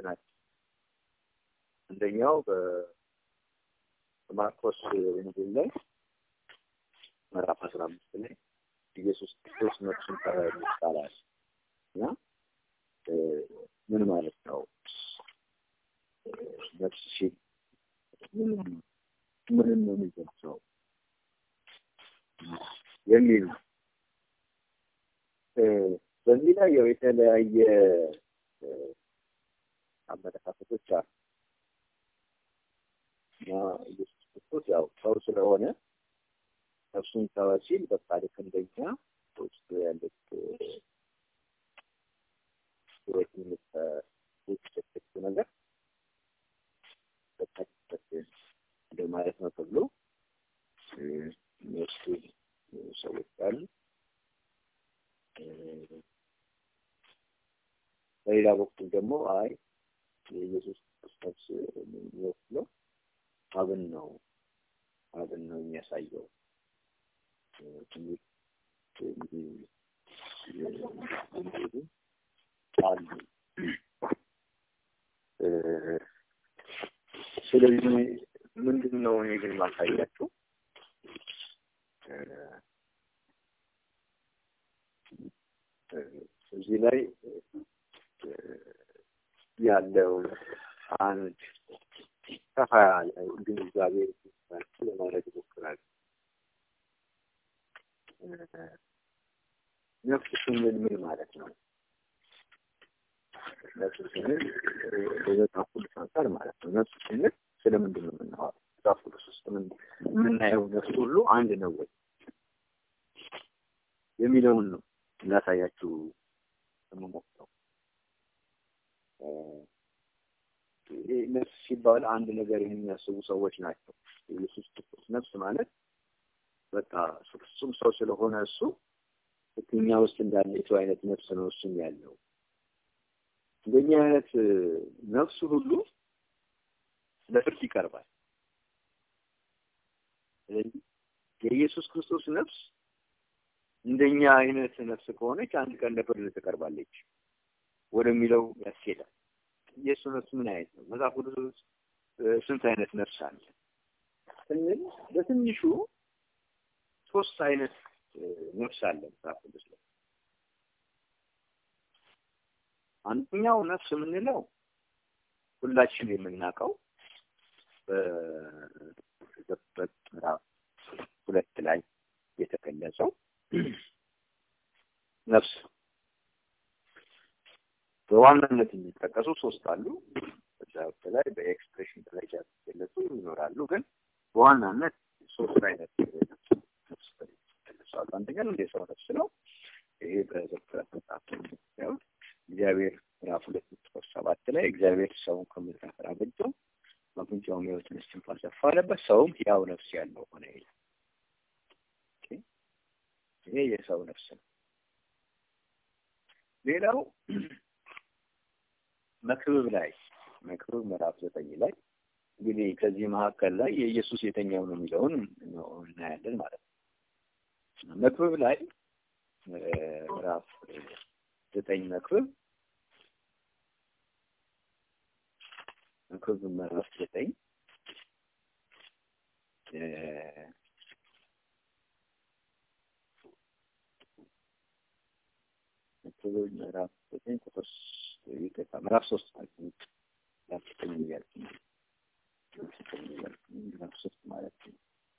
ናቸው። አንደኛው በማርቆስ ወንጌል ላይ ምዕራፍ አስራ አምስት ላይ ኢየሱስ ክርስቶስ ነፍሱን ጠራ ይባላል እና ምን ማለት ነው? ነፍስ ሲል ምንም ነው የሚገልጸው የሚል ነው። በዚህ ላይ ያው የተለያየ አመለካከቶች አሉ እና ኢየሱስ ክርስቶስ ያው ሰው ስለሆነ ነፍሱን ተወ ሲል በቃ ልክ እንደኛ በውስጡ ያለች ህይወት የምትሰጠችው ነገር በታችበት እንደማለት ነው ተብሎ የሚወስዱ ሰዎች አሉ። በሌላ በኩል ደግሞ አይ የኢየሱስ ክርስቶስ የሚወክለው አብን ነው አብን ነው የሚያሳየው ትምህርት አሉ። ስለዚህ ምንድን ነው እኔ ግን ማሳያችሁ እዚህ ላይ ያለው አንድ ሰፋ ያለ ግንዛቤ ለማድረግ ይሞክራል። ነፍስ ስንል ምን ማለት ነው? ነፍስ ስንል በመጽሐፍ ቅዱስ አንጻር ማለት ነው። ነፍስ ስንል ስለምንድን ነው የምናወራው? መጽሐፍ ቅዱስ ውስጥ የምናየው ነፍስ ሁሉ አንድ ነው ወይ የሚለውን ነው እናሳያችሁ የምሞክረው። ነፍስ ሲባል አንድ ነገር የሚያስቡ ሰዎች ናቸው። ኢየሱስ ክርስቶስ ነፍስ ማለት በቃ ፍጹም ሰው ስለሆነ እሱ እኛ ውስጥ እንዳለችው አይነት ነፍስ ነው እሱም ያለው። እንደኛ አይነት ነፍሱ ሁሉ ለፍርድ ይቀርባል። ስለዚህ የኢየሱስ ክርስቶስ ነፍስ እንደኛ አይነት ነፍስ ከሆነች አንድ ቀን ለፍርድ ትቀርባለች ወደሚለው ያስኬዳል። የእሱ ነፍስ ምን አይነት ነው? መጽሐፍ ቅዱስ ውስጥ ስንት አይነት ነፍስ አለ ስንል በትንሹ ሶስት አይነት ነፍስ አለ መጽሐፍ ቅዱስ ላይ። አንደኛው ነፍስ የምንለው ሁላችን የምናውቀው በዘፍጥረት ምዕራፍ ሁለት ላይ የተገለጸው ነፍስ በዋናነት የሚጠቀሱ ሶስት አሉ። በዛ ላይ በኤክስፕሬሽን ደረጃ የተገለጹ ይኖራሉ። ግን በዋናነት ሶስት አይነት ነፍስ ይገለጻሉ። አንደኛው እንደ ሰው ነፍስ ነው። ይሄ በዘፍጥረት መጽሐፍ ያው እግዚአብሔር ምዕራፍ ሁለት ቁጥር ሰባት ላይ እግዚአብሔር ሰውን ከምድር አፈር አበጀው፣ በአፍንጫውም ሕይወትን እስትንፋስ አለበት፣ ሰውም ሕያው ነፍስ ያለው ሆነ ይላል። ይሄ የሰው ነፍስ ነው። ሌላው መክብብ ላይ መክብብ ምዕራፍ ዘጠኝ ላይ እንግዲህ ከዚህ መካከል ላይ የኢየሱስ የተኛው ነው የሚለውን እናያለን ማለት ነው። መክብብ ላይ ምዕራፍ ዘጠኝ መክብብ መክብብ ምዕራፍ ዘጠኝ መክብብ ምዕራፍ ዘጠኝ ቁጥር ይቅርታ ምዕራፍ ሶስት ማለት ነው። ምዕራፍ ዘጠኝ እያልኩ ነው። ምዕራፍ ሶስት ማለት ነው።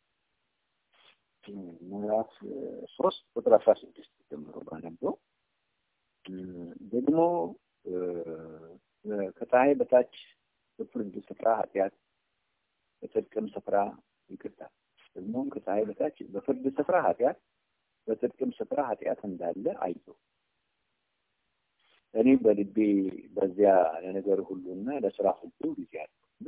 ምዕራፍ ሶስት ቁጥር አስራ ስድስት ጀምሮ ባነበው ደግሞ ከፀሐይ በታች በፍርድ ስፍራ ኃጢአት በጽድቅም ስፍራ ይቅርታ ደግሞም ከፀሐይ በታች በፍርድ ስፍራ ኃጢአት በጽድቅም ስፍራ ኃጢአት እንዳለ አየሁ። እኔም በልቤ በዚያ ለነገር ሁሉና ለስራ ሁሉ ጊዜ አለው እና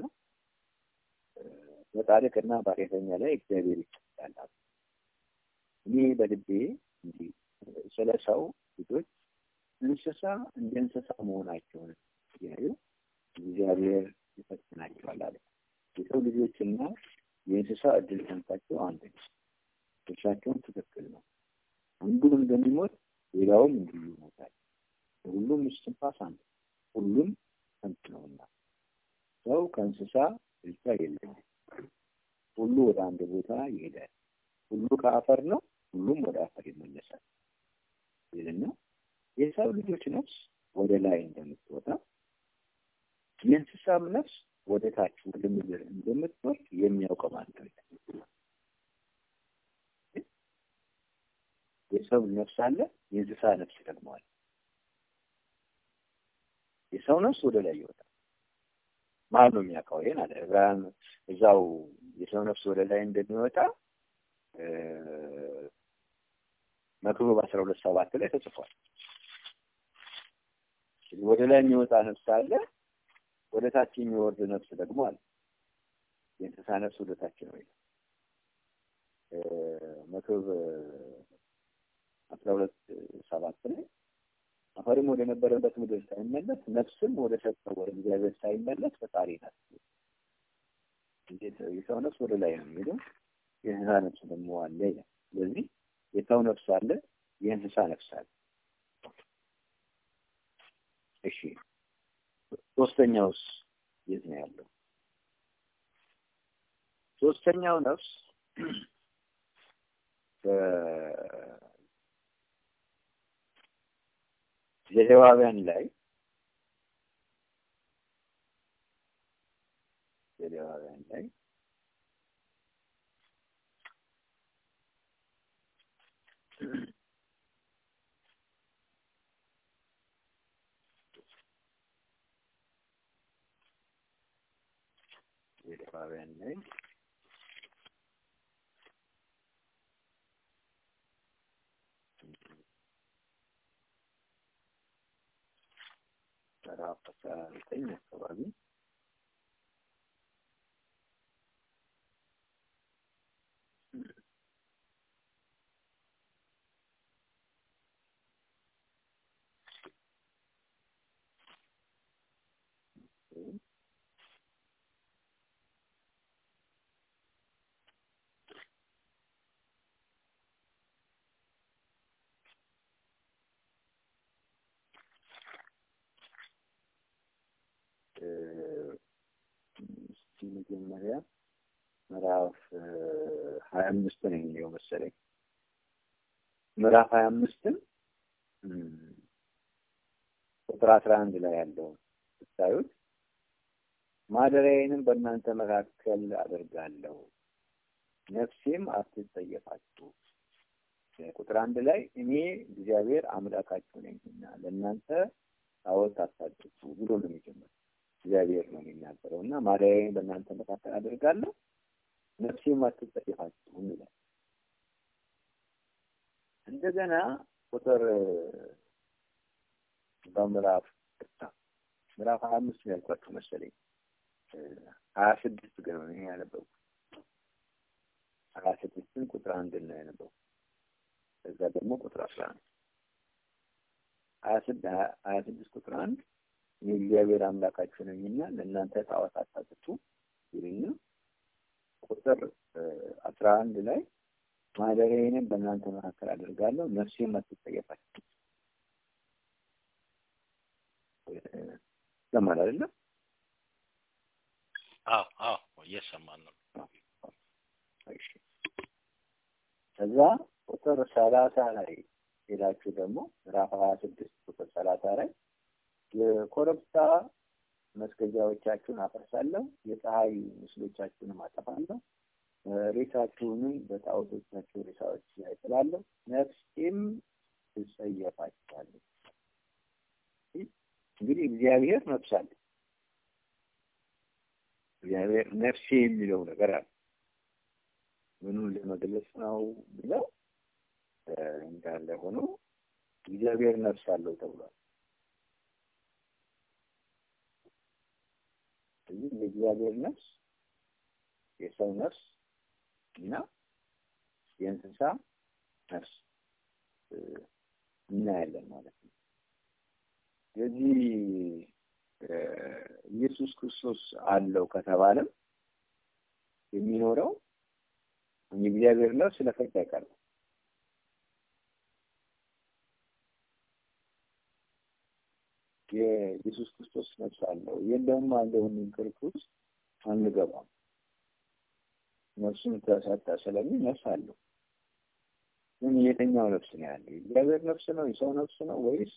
በጻድቅና በኃጢአተኛ ላይ እግዚአብሔር ይቀጣል። እኔ በልቤ እንዲህ ስለ ሰው ልጆች እንስሳ እንደ እንስሳ መሆናቸውን እያዩ እግዚአብሔር ይፈትናቸዋል አለ። የሰው ልጆችና የእንስሳ እድል ፈንታቸው አንድ ነው። ድርሻቸውም ትክክል ነው። አንዱም እንደሚሞት ሌላውም እንዲሁ ይሞታል። ሁሉም እስትንፋስ አንድ ሁሉም ከንቱ ነውና ከሰው ከእንስሳ ብቻ የለኝም። ሁሉ ወደ አንድ ቦታ ይሄዳል። ሁሉ ከአፈር ነው፣ ሁሉም ወደ አፈር ይመለሳል ይልና የሰው ልጆች ነፍስ ወደ ላይ እንደምትወጣ የእንስሳም ነፍስ ወደ ታች ወደ ምድር እንደምትወርድ የሚያውቀው ማን ነው? የሰው ነፍስ አለ፣ የእንስሳ ነፍስ ደግሞ አለ። የሰው ነፍስ ወደ ላይ ይወጣል። ማን ነው የሚያውቀው? ይሄን አለ ዕብራውያን እዛው የሰው ነፍስ ወደ ላይ እንደሚወጣ መክብብ አስራ ሁለት ሰባት ላይ ተጽፏል። ወደ ላይ የሚወጣ ነፍስ አለ፣ ወደ ታች የሚወርድ ነፍስ ደግሞ አለ። የእንስሳ ነፍስ ወደ ታች ነው ይላል መክብብ አስራ ሁለት ሰባት ላይ አፈርም ወደ ነበረበት ምድር ሳይመለስ ነፍስም ወደ ሰጠው ወደ እግዚአብሔር ሳይመለስ ፈጣሪ ናት። እንዴት የሰው ነፍስ ወደ ላይ ነው የሚሄደው፣ የእንስሳ ነፍስ ደግሞ አለ ይላል። ስለዚህ የሰው ነፍስ አለ፣ የእንስሳ ነፍስ አለ። እሺ ሶስተኛውስ የት ነው ያለው? ሶስተኛው ነፍስ ዘሌዋውያን ላይ ዘሌዋውያን ላይ ዘሌዋውያን ላይ ምዕራፍ አስራ ዘጠኝ አካባቢ መጀመሪያ ምዕራፍ ሀያ አምስት ነው የሚለው መሰለኝ። ምዕራፍ ሀያ አምስትን ቁጥር አስራ አንድ ላይ ያለውን ስታዩት ማደሪያዬንም በእናንተ መካከል አደርጋለሁ፣ ነፍሴም አትጸየፋችሁ። ቁጥር አንድ ላይ እኔ እግዚአብሔር አምላካችሁ ነኝና ለእናንተ ጣዖት አታድርጉ ብሎ ነው የሚጀምረው። እግዚአብሔር ነው የሚናገረው እና ማደሪያዬን በእናንተ መካከል አደርጋለሁ ነፍሴም አትጸየፋችሁም ይላል። እንደገና ቁጥር በምዕራፍ ምዕራፍ ሀያ አምስት ነው ያልኳችሁ መሰለኝ ሀያ ስድስት ግን ነው ያነበብኩት። ሀያ ስድስትን ቁጥር አንድ ነው ያነበብኩት። ከዛ ደግሞ ቁጥር አስራ አንድ ሀያ ስድስት ቁጥር አንድ የእግዚአብሔር አምላካችሁ ነኝና ለእናንተ ጣዖት አታጥፉ ይልና ቁጥር አስራ አንድ ላይ ማደሪያዬንም በእናንተ መካከል አደርጋለሁ ነፍሴም አትጸየፋችሁ ይሰማል አይደለም? አዎ አዎ፣ እየሰማን ነው። እሺ ከዛ ቁጥር ሰላሳ ላይ ሄዳችሁ ደግሞ ምዕራፍ ሀያ ስድስት ቁጥር ሰላሳ ላይ የኮረብታ መስገጃዎቻችሁን አፈርሳለሁ፣ የፀሐይ ምስሎቻችሁንም አጠፋለሁ፣ ሬሳችሁንም በጣዖቶቻችሁ ሬሳዎች ላይ ጥላለሁ፣ ነፍሴም ትጸየፋችኋለች። እንግዲህ እግዚአብሔር ነፍስ አለ። እግዚአብሔር ነፍሴ የሚለው ነገር አለ። ምኑን ለመግለጽ ነው ብለው እንዳለ ሆኖ እግዚአብሔር ነፍስ አለው ተብሏል። ስለዚህ የእግዚአብሔር ነፍስ የሰው ነፍስ እና የእንስሳ ነፍስ እናያለን ማለት ነው። ስለዚህ ኢየሱስ ክርስቶስ አለው ከተባለም የሚኖረው የእግዚአብሔር ነፍስ ለፍርድ አይቀርም። የኢየሱስ ክርስቶስ ነፍስ አለው የለም አለውን ክርክር ውስጥ አንገባም። ነፍሱን ተሰጠ ስለሚል ነፍስ አለው። ግን የትኛው ነፍስ ነው ያለው? የእግዚአብሔር ነፍስ ነው? የሰው ነፍስ ነው? ወይስ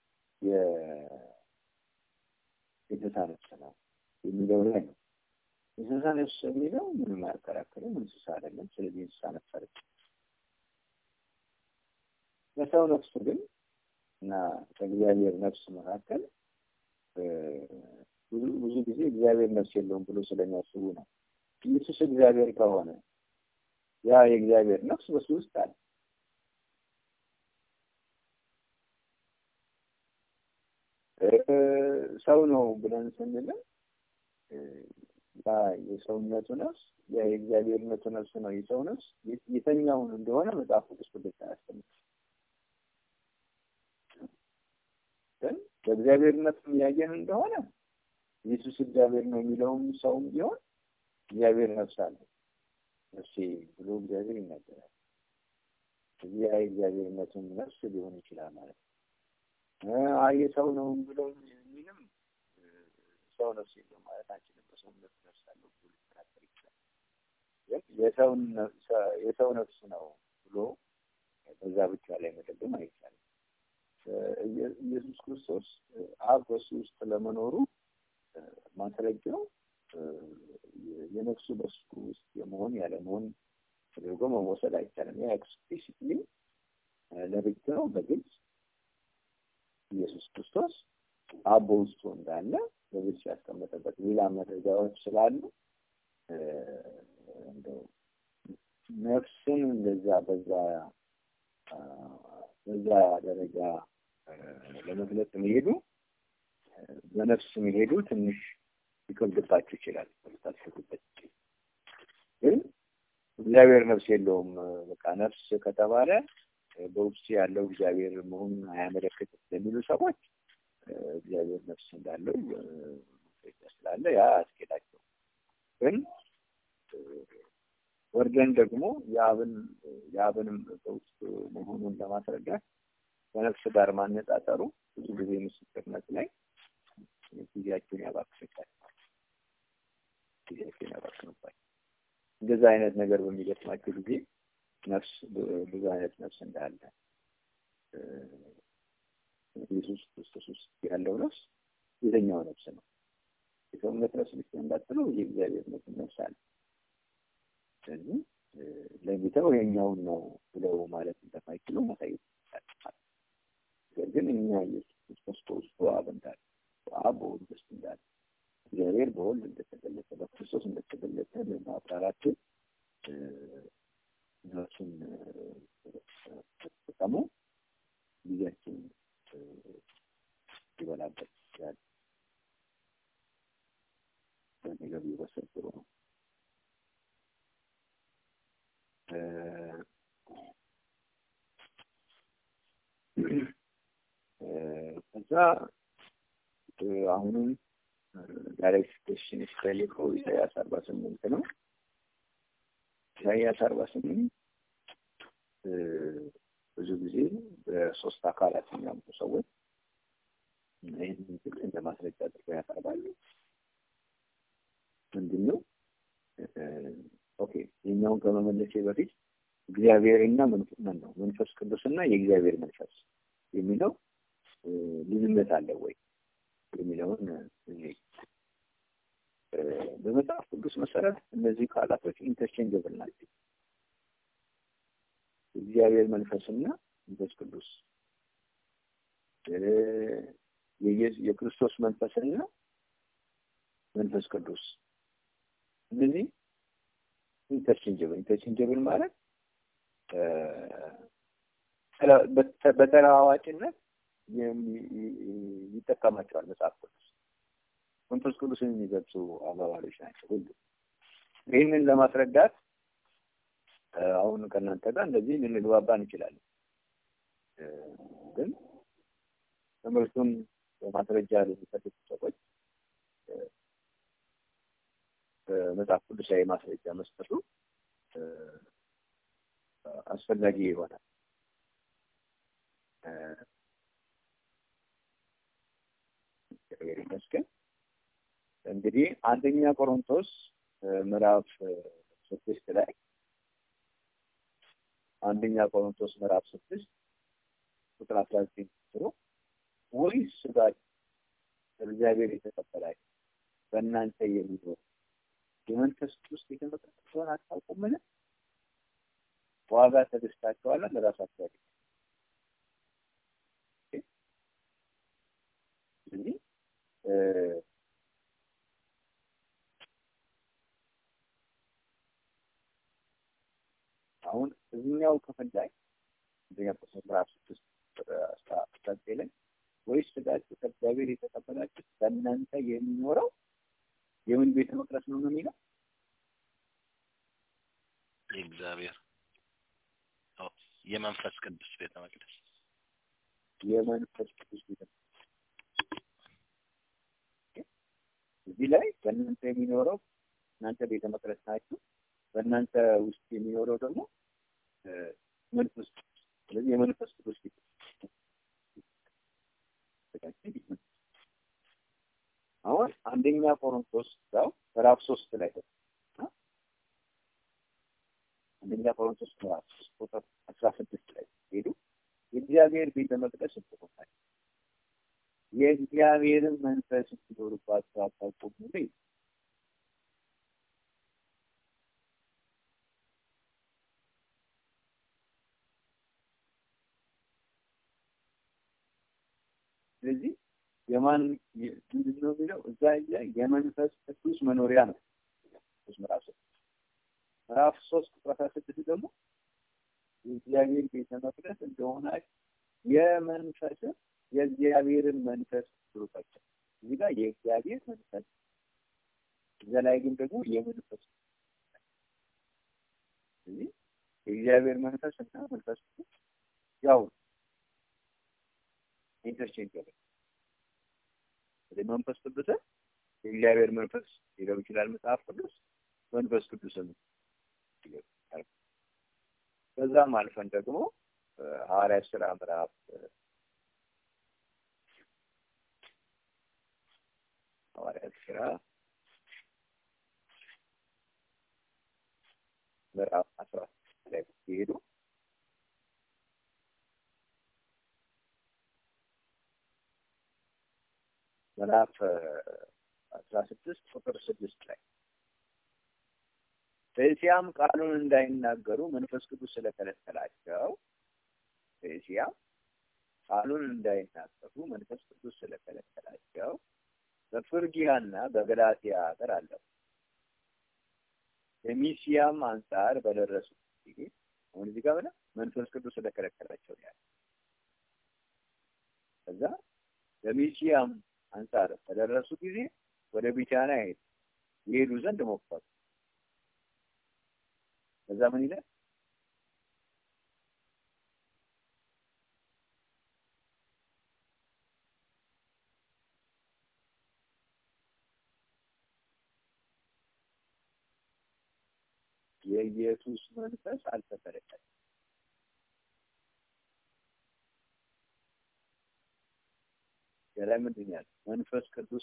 የእንስሳ ነፍስ ነው የሚለው ላይ ነው። እንስሳ ነፍስ የሚለው ምንም አያከራክርም። እንስሳ አይደለም። ስለዚህ እንስሳ ነፍስ አይደለም። በሰው ነፍስ ግን እና ከእግዚአብሔር ነፍስ መካከል ብዙ ብዙ ጊዜ እግዚአብሔር ነፍስ የለውም ብሎ ስለሚያስቡ ነው። ኢየሱስ እግዚአብሔር ከሆነ ያ የእግዚአብሔር ነፍስ በሱ ውስጥ አለ። ሰው ነው ብለን ስንልም ያ የሰውነቱ ነፍስ ያ የእግዚአብሔርነቱ ነፍስ ነው። የሰው ነፍስ የተኛውን እንደሆነ መጽሐፍ ቅዱስ ብልጭ አያስተምርም። ግን በእግዚአብሔርነት ያየን እንደሆነ ኢየሱስ እግዚአብሔር ነው የሚለውም ሰውም ቢሆን እግዚአብሔር ነፍስ አለ ነፍሴ ብሎ እግዚአብሔር ይናገራል። እዚህ ያ የእግዚአብሔርነቱን ነፍስ ሊሆን ይችላል ማለት ነው። አይ ሰው ነው ብሎ የሚልም ሰው ነፍስ የለውም ማለት አንችልም። በሰውነት ነፍስ አለው ብሎ ሊከራከር ይችላል። ግን የሰውን የሰው ነፍስ ነው ብሎ በዛ ብቻ ላይ መደገም አይቻልም። ኢየሱስ ክርስቶስ አብ በሱ ውስጥ ለመኖሩ ማስረጃው የነፍሱ በሱ ውስጥ የመሆን ያለመሆን ተደርጎ መወሰድ አይቻልም። ያ ኤክስፕሊሲትሊ ለብቻ ነው በግልጽ ኢየሱስ ክርስቶስ አብ በውስጡ እንዳለ በግልጽ ያስቀመጠበት ሌላ መረጃዎች ስላሉ እንደው ነፍስን እንደዛ በዛ በዛ ደረጃ ለመግለጽ መሄዱ በነፍስ መሄዱ ትንሽ ሊከብድባችሁ ይችላል። ታስቡበት። ግን እግዚአብሔር ነፍስ የለውም። በቃ ነፍስ ከተባለ በውስጡ ያለው እግዚአብሔር መሆኑን አያመለክትም ለሚሉ ሰዎች እግዚአብሔር ነፍስ እንዳለው ስላለ ያ አስኬዳቸው። ግን ወርደን ደግሞ የአብን የአብንም በውስጡ መሆኑን ለማስረዳት ከነፍስ ጋር ማነጻጸሩ ብዙ ጊዜ ምስክርነት ላይ ጊዜያቸውን ያባክንባቸዋል። ጊዜያቸውን ያባክንባቸዋል። እንደዛ አይነት ነገር በሚገጥማቸው ጊዜ ነፍስ ብዙ አይነት ነፍስ እንዳለ ኢየሱስ ክርስቶስ ውስጥ ያለው ነፍስ የትኛው ነፍስ ነው? የሰውነት ነፍስ ብቻ እንዳትለው የእግዚአብሔር ነፍስ አለ። ስለዚህ ለይተው የኛውን ነው ብለው ማለት እንደማይችሉ ማሳየት ይቻላል። ነገር ግን እኛ ኢየሱስ ክርስቶስ በውስጡ አብ እንዳለ አብ በወልድ ውስጥ እንዳለ እግዚአብሔር በወልድ እንደተገለጠ በክርስቶስ እንደተገለጠ ለማብራራት እነሱን ተጠቀሙ ጊዜያችን ይበላበት ይችላል። በነገር ቢወሰድ ጥሩ ነው። ከዛ አሁንም ዳይሬክት ኩዌስችን ሲጠይቀው ኢሳያስ አርባ ስምንት ነው። ኢሳያስ አርባ ስምንት ብዙ ጊዜ በሶስት አካላት የሚያምኑ ሰዎች ይህንን ግን እንደ ማስረጃ አድርገው ያቀርባሉ። ምንድን ነው? ኦኬ የኛውን ከመመለሴ በፊት እግዚአብሔርና መንፈስ ነው መንፈስ ቅዱስና የእግዚአብሔር መንፈስ የሚለው ልዩነት አለ ወይ የሚለውን በመጽሐፍ ቅዱስ መሰረት እነዚህ ቃላቶች ኢንተርቼንጀብል ናቸው። እግዚአብሔር መንፈስና መንፈስ ቅዱስ የክርስቶስ መንፈስና መንፈስ ቅዱስ እነዚህ ኢንተርቼንጀብል ኢንተርቼንጀብል ማለት በተለዋዋጭነት ይጠቀማቸዋል መጽሐፍ ቅዱስ። መንፈስ ቅዱስን የሚገልጹ አባባሎች ናቸው ሁሉ። ይህንን ለማስረዳት አሁን ከእናንተ ጋር እንደዚህ ልንግባባ እንችላለን። ግን ትምህርቱን በማስረጃ ለሚፈልጉ ሰዎች በመጽሐፍ ቅዱሳዊ ማስረጃ መስጠቱ አስፈላጊ ይሆናል። እግዚአብሔር ይመስገን። እንግዲህ አንደኛ ቆሮንቶስ ምዕራፍ ስድስት ላይ አንደኛ ቆሮንቶስ ምዕራፍ ስድስት ቁጥር አስራ ዘጠኝ ጀምሮ ወይስ ሥጋችሁ እግዚአብሔር የተቀበላችሁ በእናንተ የሚኖር የመንፈስ ቅዱስ ቤተ መቅደስ እንደሆነ አታውቁምን? ዋጋ ተገዝታችኋል፣ ለራሳችሁ አይደለም። ስለዚህ አሁን እዚህኛው ክፍል ላይ አንደኛ ቆሮንቶስ ምዕራፍ ስድስት አስራ ዘጠኝ ላይ ወይስ ሥጋችሁ ከእግዚአብሔር የተቀበላችሁ በእናንተ የሚኖረው የምን ቤተ መቅደስ ነው ነው የሚለው የእግዚአብሔር የመንፈስ ቅዱስ ቤተ መቅደስ የመንፈስ ቅዱስ ቤተ መቅደስ እዚህ ላይ በእናንተ የሚኖረው እናንተ ቤተ መቅደስ ናችሁ። በእናንተ ውስጥ የሚኖረው ደግሞ መንፈስ ቅዱስ። ስለዚህ የመንፈስ ቅዱስ ቤተ አሁን አንደኛ ቆሮንቶስ ያው ምዕራፍ ሶስት ላይ አንደኛ ቆሮንቶስ ምዕራፍ ሶስት ቁጥር አስራ ስድስት ላይ ሄዱ የእግዚአብሔር ቤተ መቅደስ ስትሆናል የእግዚአብሔርን መንፈስ እንዲኖርባቸው አታውቁም ወይ? ስለዚህ የማን ምንድን ነው የሚለው እዛ ላይ የመንፈስ ቅዱስ መኖሪያ ነው። ምዕራፍ ሶስት ምዕራፍ ሶስት ቁጥር አስራ ስድስት ደግሞ የእግዚአብሔር ቤተ መቅደስ እንደሆነ የመንፈስን የእግዚአብሔርን መንፈስ ብሩካቸው እዚህ ጋር የእግዚአብሔር መንፈስ እዛ ላይ ግን ደግሞ የመንፈስ ስለዚህ የእግዚአብሔር መንፈስ እና መንፈስ ቅዱስ ያው ኢንተርቼንጅ ያለ ወደ መንፈስ ቅዱስን የእግዚአብሔር መንፈስ ሊለው ይችላል መጽሐፍ ቅዱስ መንፈስ ቅዱስን ከዛም አልፈን ደግሞ ሐዋርያት ስራ ምዕራፍ ሐዋርያት ስራ ምዕራፍ አስራ ላይ ሲሄዱ ምዕራፍ አስራ ስድስት ቁጥር ስድስት ላይ በእስያም ቃሉን እንዳይናገሩ መንፈስ ቅዱስ ስለከለከላቸው በእስያም ቃሉን እንዳይናገሩ መንፈስ ቅዱስ ስለከለከላቸው በፍርጊያና በገላትያ ሀገር አለፉ። በሚስያም አንጻር በደረሱ ጊዜ አሁን እዚህ ጋር ብለህ መንፈስ ቅዱስ ስለከለከላቸው ያለ ከዛ በሚስያም አንጻር በደረሱ ጊዜ ወደ ቢታንያ ሄዱ ይሄዱ ዘንድ ሞከሩ። ከዛ ምን ይላል? የኢየሱስ መንፈስ አልተፈረቀም። ከላይ ምንድን ነው ያለው? መንፈስ ቅዱስ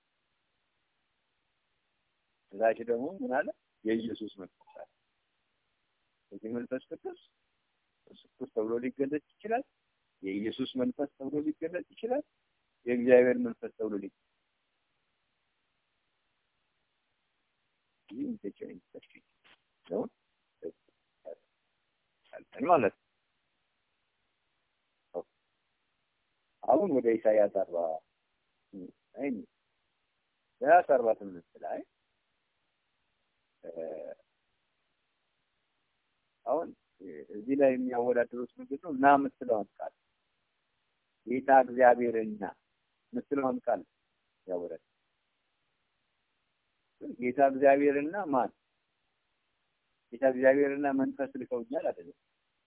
እዛች ደግሞ ምን አለ? የኢየሱስ መንፈስ አለ። እዚህ መንፈስ ቅዱስ ቅዱስ ተብሎ ሊገለጽ ይችላል። የኢየሱስ መንፈስ ተብሎ ሊገለጽ ይችላል። የእግዚአብሔር መንፈስ ተብሎ ሊገለጽ ይህ ኢንተርቼንጅ ነው ማለት ነው። አሁን ወደ ኢሳያስ አርባ አይ ኢሳያስ አርባ ስምንት ላይ አሁን እዚህ ላይ የሚያወዳድሩት ምንድን ነው? እና የምትለውን ቃል ጌታ እግዚአብሔርና የምትለውን ቃል ያወዳድ ጌታ እግዚአብሔርና ማን ጌታ እግዚአብሔርና መንፈስ ልከውኛል አይደለም።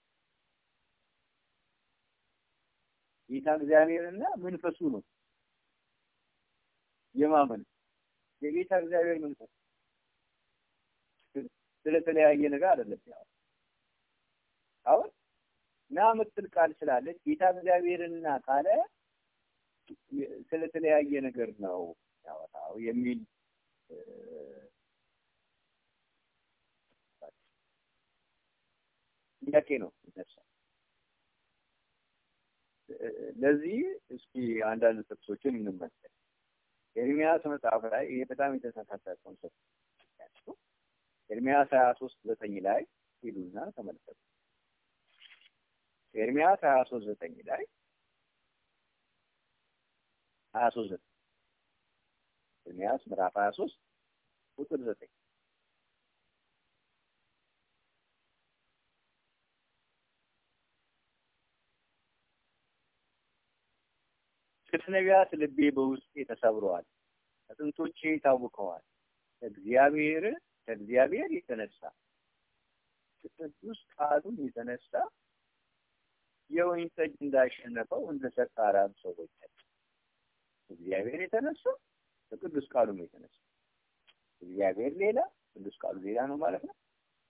ጌታ እግዚአብሔርና መንፈሱ ነው የማመን የጌታ እግዚአብሔር መንፈስ ስለተለያየ ነገር አይደለም። ያው አሁን ና ምትል ቃል ስላለች ጌታ እግዚአብሔርና ካለ ስለተለያየ ነገር ነው ያወራው የሚል ጥያቄ ነው ይነሳል። ለዚህ እስኪ አንዳንድ ጥቅሶችን እንመልከት። ኤርሚያስ መጽሐፍ ላይ ይሄ በጣም የተሳሳተ ኮንሰፕት ያለው ኤርሚያስ ሀያ ሶስት ዘጠኝ ላይ ሂዱና ተመልከቱ። ኤርሚያስ ሀያ ሶስት ዘጠኝ ላይ ሀያ ሶስት ዘጠኝ ኤርሚያስ ምዕራፍ ሀያ ሶስት ቁጥር ዘጠኝ ስለ ነቢያት ልቤ በውስጤ ተሰብረዋል፣ አጥንቶቼ ታውከዋል። ከእግዚአብሔር ከእግዚአብሔር የተነሳ ቅዱስ ቃሉም የተነሳ የወይን ጠጅ እንዳሸነፈው እንደ ሰካራም ሰዎች እግዚአብሔር የተነሳ ከቅዱስ ቃሉም የተነሳ እግዚአብሔር ሌላ ቅዱስ ቃሉ ሌላ ነው ማለት ነው።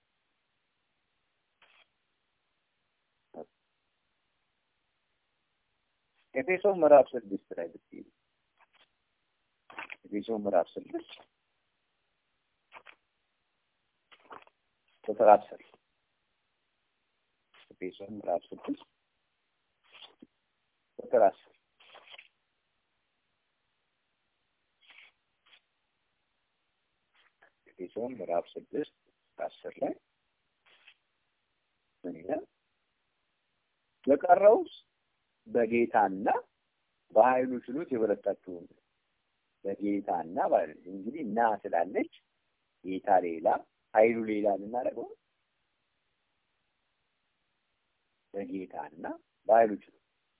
ኤፌሶን ምዕራፍ ስድስት ላይ ብትሄዱ ኤፌሶን ምዕራፍ ስድስት ቁጥር አስር ኤፌሶን ምዕራፍ ስድስት ቁጥር አስር ኤፌሶን ምዕራፍ ስድስት አስር ላይ ምን ይላል? በቀረውስ በጌታና በኃይሉ ችሎት የበረታችሁ በጌታና ማለት እንግዲህ እና ስላለች ጌታ ሌላ ኃይሉ ሌላ ልናደርገው በጌታና በኃይሉ ችሎት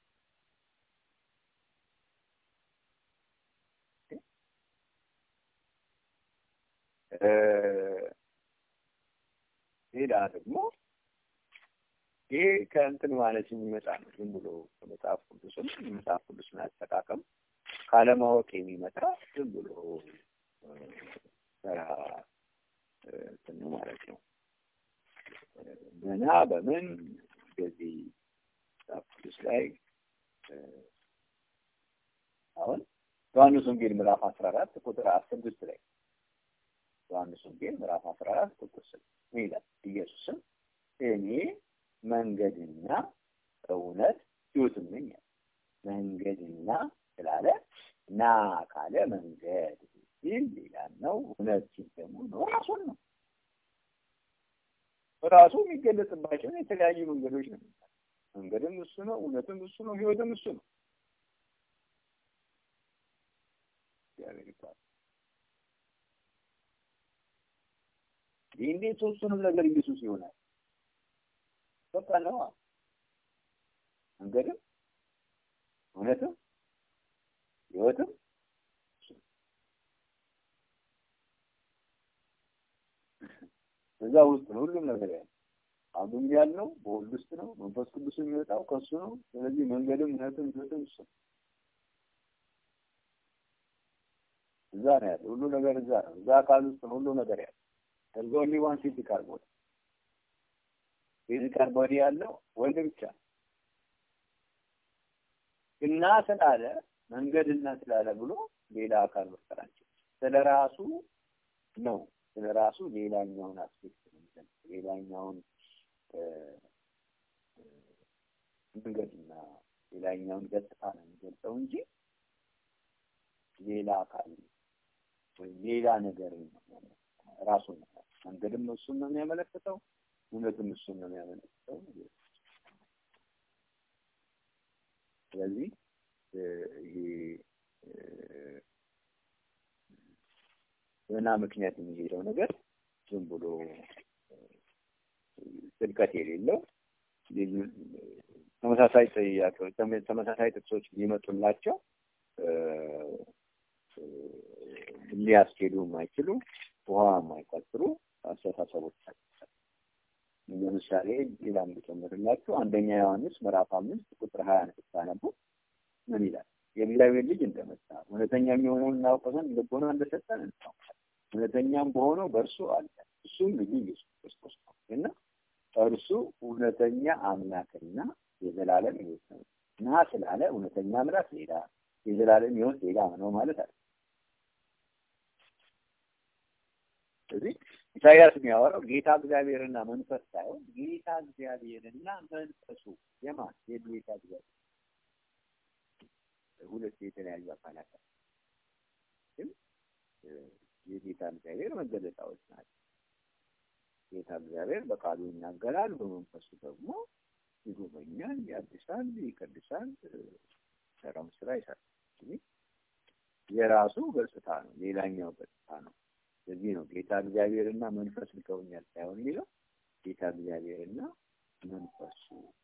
ሌላ ደግሞ ይሄ ከእንትን ማለት የሚመጣ ነው። ዝም ብሎ ከመጽሐፍ ቅዱስም የመጽሐፍ ቅዱስን አጠቃቀም ካለማወቅ የሚመጣ ዝም ብሎ ተራ እንትን ነው ማለት ነው። ገና በምን እንደዚህ መጽሐፍ ቅዱስ ላይ አሁን ዮሐንስ ወንጌል ምዕራፍ አስራ አራት ቁጥር ስድስት ላይ ዮሐንስ ወንጌል ምዕራፍ አስራ አራት ቁጥር ስድስት ምን ይላል? ኢየሱስም እኔ መንገድና እውነት ሕይወትም ነኝ። መንገድና ስላለ ና ካለ መንገድ ሲል ሌላ ነው። እውነት ሲል ደግሞ ነው ራሱን ነው ራሱ የሚገለጽባቸውን የተለያዩ መንገዶች ነው። መንገድም እሱ ነው፣ እውነትም እሱ ነው፣ ሕይወትም እሱ ነው። እግዚአብሔር ይባላል። ይህ እንዴት ሶስቱንም ነገር ኢየሱስ ይሆናል? በቃ ነው። መንገድም እውነትም ሕይወትም እዛ ውስጥ ነው ሁሉም ነገር ያለው። አሁንም ያለው በወልድ ውስጥ ነው። መንፈስ ቅዱስ የሚወጣው ከሱ ነው። ስለዚህ መንገድም እውነትም ሕይወትም እሱ ነው። እዛ ነው ያለው ሁሉ ነገር እዛ ነው። እዛ አካል ውስጥ ነው ሁሉ ነገር ያለው። there's only one physical body ፊዚካል ቦዲ ያለው ወልድ ብቻ እና ስላለ መንገድና ስላለ ብሎ ሌላ አካል መፍጠር አንችልም። ስለ ራሱ ነው። ስለ ራሱ ሌላኛውን አስፔክት ነው የሚገልጸው። ሌላኛውን መንገድና ሌላኛውን ገጽታ ነው የሚገልጸው እንጂ ሌላ አካል ወይም ሌላ ነገር ራሱ ነው። መንገድም እሱን ነው የሚያመለክተው እውነትም እሱን ነው የሚያመለክተው። ስለዚህ ይሄ በና ምክንያት የሚሄደው ነገር ዝም ብሎ ጥልቀት የሌለው ተመሳሳይ ጥያቄዎች ተመሳሳይ ጥቅሶች ሊመጡላቸው ሊያስኬዱ የማይችሉ ውሃ የማይቆጥሩ አስተሳሰቦች ለምሳሌ ሌላ እንድጨምርላችሁ አንደኛ ዮሐንስ ምዕራፍ አምስት ቁጥር ሀያ አንድ ስታነቡ ምን ይላል? የእግዚአብሔር ልጅ እንደመጣ እውነተኛ የሚሆነውን እናውቅ ዘንድ ልቦና እንደሰጠን እናውቃለን። እውነተኛም በሆነው በእርሱ አለ፣ እሱም ልጁ ኢየሱስ ክርስቶስ ነው እና እርሱ እውነተኛ አምላክና የዘላለም ሕይወት ነው እና ስላለ እውነተኛ አምላክ ሌላ፣ የዘላለም ሕይወት ዜጋ ነው ማለት አለ። ስለዚህ ኢሳያስ የሚያወራው ጌታ እግዚአብሔርና መንፈስ ሳይሆን ጌታ እግዚአብሔርና መንፈሱ የማን የጌታ እግዚአብሔር ሁለት የተለያዩ አካላት ግን የጌታ እግዚአብሔር መገለጫዎች ናቸው። ጌታ እግዚአብሔር በቃሉ ይናገራል፣ በመንፈሱ ደግሞ ይጎበኛል፣ ያድሳል፣ ይቀድሳል፣ ሰራውን ስራ ይሰራል። የራሱ ገጽታ ነው፣ ሌላኛው ገጽታ ነው። ስለዚህ ነው ጌታ እግዚአብሔርና መንፈስ ልከውኛል ሳይሆን የሚለው ጌታ እግዚአብሔርና መንፈሱ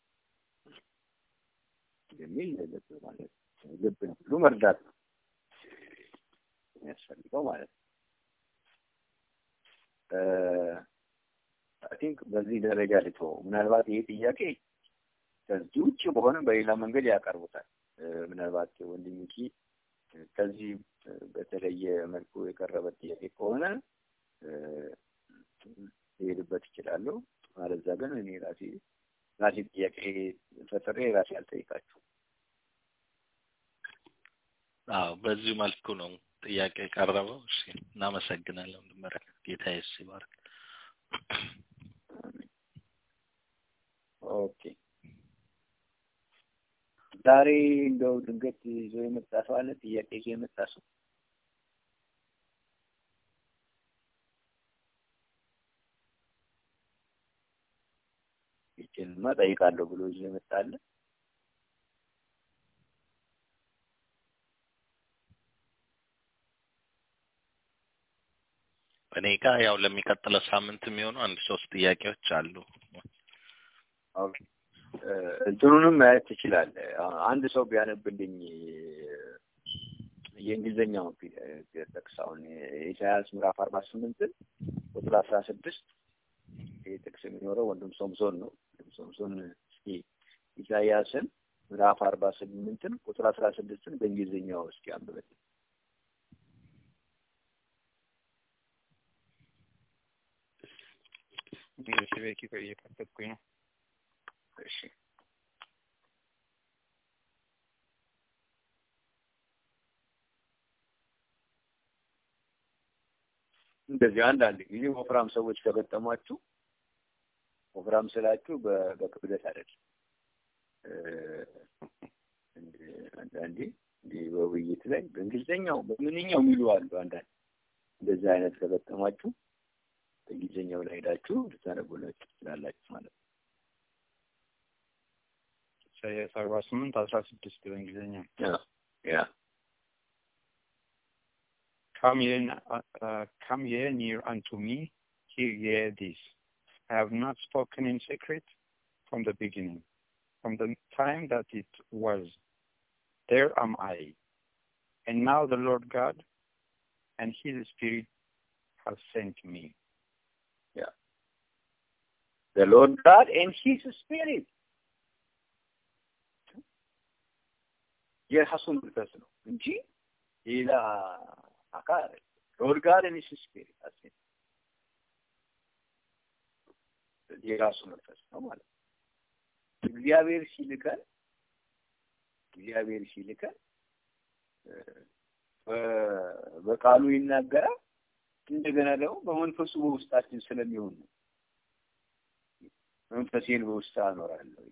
የሚል ልብ ማለት ነው። ልብን ሁሉ መርዳት ነው የሚያስፈልገው ማለት ነው። አይ ቲንክ በዚህ ደረጃ ልተው። ምናልባት ይሄ ጥያቄ ከዚህ ውጭ በሆነ በሌላ መንገድ ያቀርቡታል። ምናልባት ወንድም ሚኪ ከዚህ በተለየ መልኩ የቀረበ ጥያቄ ከሆነ ሊሄድበት ይችላለሁ። አለዛ ግን እኔ ራሴ ራሴ ጥያቄ ፈጥሬ ራሴ አልጠይቃችሁ። አዎ በዚሁ መልኩ ነው ጥያቄ የቀረበው። እሺ እናመሰግናለን። ወንድም ጌታ ኢየሱስ ይባርክ። ኦኬ ዛሬ እንደው ድንገት ይዞ የመጣ ሰው አለ? ጥያቄ ይዞ የመጣ ሰው ይችንማ ጠይቃለሁ ብሎ ይዞ የመጣ አለ? እኔ ጋር ያው ለሚቀጥለው ሳምንት የሚሆኑ አንድ ሶስት ጥያቄዎች አሉ። ኦኬ እንትኑንም ማየት ትችላለህ። አንድ ሰው ቢያነብልኝ የእንግሊዝኛው ጥቅስ አሁን ኢሳያስ ምዕራፍ አርባ ስምንትን ቁጥር አስራ ስድስት ይህ ጥቅስ የሚኖረው ወንድም ሶምሶን ነው። ወንድም ሶምሶን እስኪ ኢሳያስን ምዕራፍ አርባ ስምንትን ቁጥር አስራ ስድስትን በእንግሊዝኛው እስኪ አንብበት። ቤኪ እየከፈትኩኝ ነው። እሺ እንደዚህ አንዳንድ ጊዜ ወፍራም ሰዎች ከገጠሟችሁ ወፍራም ስላችሁ በክብደት አይደለም። አንዳንዴ እንዲህ በውይይት ላይ በእንግሊዝኛው በምንኛው የሚሉ አሉ። አንዳንድ እንደዚህ አይነት ከገጠሟችሁ በእንግሊዝኛው ላይ ሄዳችሁ ልታነቡላችሁ ትችላላችሁ ማለት ነው። ኢሳያስ አርባ ስምንት አስራ ስድስት በእንግሊዝኛ ያ Come ye, uh, come ye near unto me, hear ye this. I have not spoken in secret from the beginning, from the time that it was. There am I. And now the Lord God and his Spirit have sent me. Yeah. The Lord God and his Spirit. የራሱ መንፈስ ነው እንጂ ሌላ አካል ሎርድ ጋድ ኤንድ ሂዝ ስፒሪት አሴ የራሱ መንፈስ ነው ማለት ነው። እግዚአብሔር ሲልከን እግዚአብሔር ሲልከን በቃሉ ይናገራል። እንደገና ደግሞ በመንፈሱ በውስጣችን ስለሚሆን ነው። መንፈሴን በውስጥ አኖራለሁ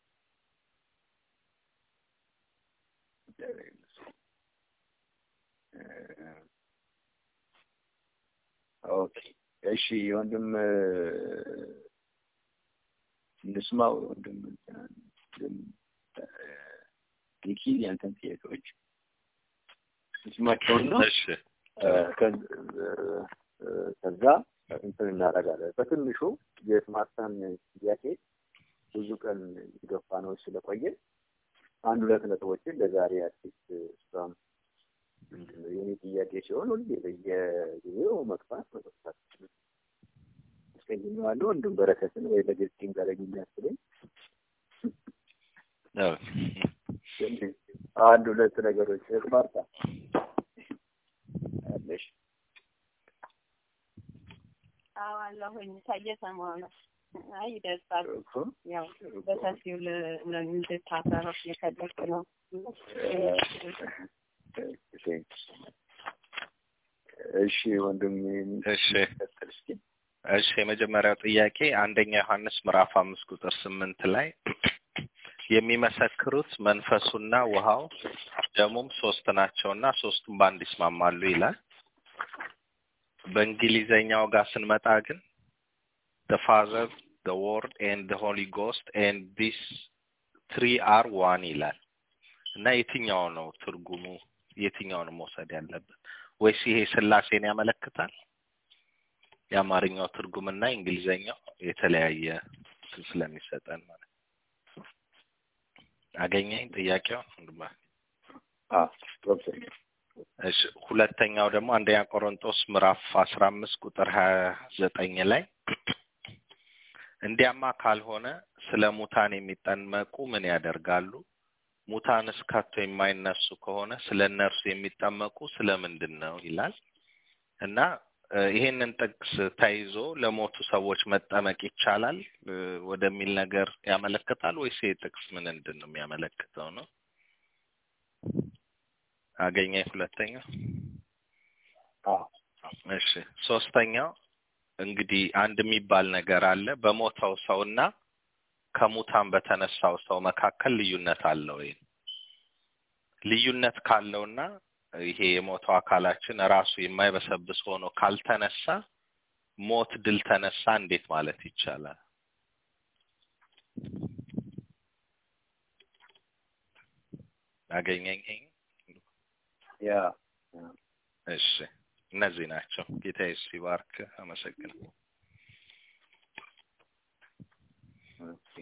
ኦኬ እሺ ወንድም እንስማው ወንድም ኒኪ ያንተን ጥያቄዎች እንስማቸውና ከዛ እንትን እናደርጋለን። በትንሹ የስማርታን ጥያቄ ብዙ ቀን የገፋ ነው ስለቆየ አንድ ሁለት ነጥቦችን ለዛሬ አዲስ እሷም ምንድነው የኔ ጥያቄ ሲሆን ሁሌ በየጊዜው መግፋት መግፋት አስቀይሜዋለሁ። ወንድም በረከትን ወይ ለግልጽ ጋር የሚያስብለኝ አንድ ሁለት ነገሮች ማርታ አለሽ? አዎ አለሁኝ። እየሰማሁ ነው። አይ ይደርሳል። ያው በሰፊው እንድታሰረፍ የፈለግኩ ነው። እሺ ወንድም እሺ ቀጥል እስኪ። እሺ የመጀመሪያው ጥያቄ አንደኛ ዮሐንስ ምዕራፍ አምስት ቁጥር ስምንት ላይ የሚመሰክሩት መንፈሱና ውሃው ደሙም ሶስት ናቸውና ሶስቱም በአንድ ይስማማሉ ይላል። በእንግሊዘኛው ጋር ስንመጣ ግን the father the word and the holy ghost and these three are one ይላል እና የትኛው ነው ትርጉሙ? የትኛውን መውሰድ ያለብን? ወይስ ይሄ ስላሴን ያመለክታል? የአማርኛው ትርጉምና የእንግሊዘኛው የተለያየ ስለሚሰጠን ማለት ነው። አገኘኝ ጥያቄው አዎ ገብቶኛል። እሺ ሁለተኛው ደግሞ አንደኛ ቆሮንጦስ ምዕራፍ አስራ አምስት ቁጥር ሀያ ዘጠኝ ላይ እንዲያማ ካልሆነ ስለ ሙታን የሚጠመቁ ምን ያደርጋሉ? ሙታንስ ከቶ የማይነሱ ከሆነ ስለ እነርሱ የሚጠመቁ ስለ ምንድን ነው ይላል እና ይሄንን ጥቅስ ተይዞ ለሞቱ ሰዎች መጠመቅ ይቻላል ወደሚል ነገር ያመለክታል ወይስ ይሄ ጥቅስ ምን ምንድን ነው የሚያመለክተው ነው? አገኘኝ ሁለተኛው። አዎ እሺ ሶስተኛው እንግዲህ አንድ የሚባል ነገር አለ። በሞተው ሰውና ከሙታን በተነሳው ሰው መካከል ልዩነት አለ ወይ? ልዩነት ካለውና ይሄ የሞተው አካላችን ራሱ የማይበሰብስ ሆኖ ካልተነሳ ሞት ድል ተነሳ እንዴት ማለት ይቻላል? አገኘኝ። ያ እሺ እነዚህ ናቸው። ጌታ ኢየሱስ ይባርክ። አመሰግናለሁ። ኦኬ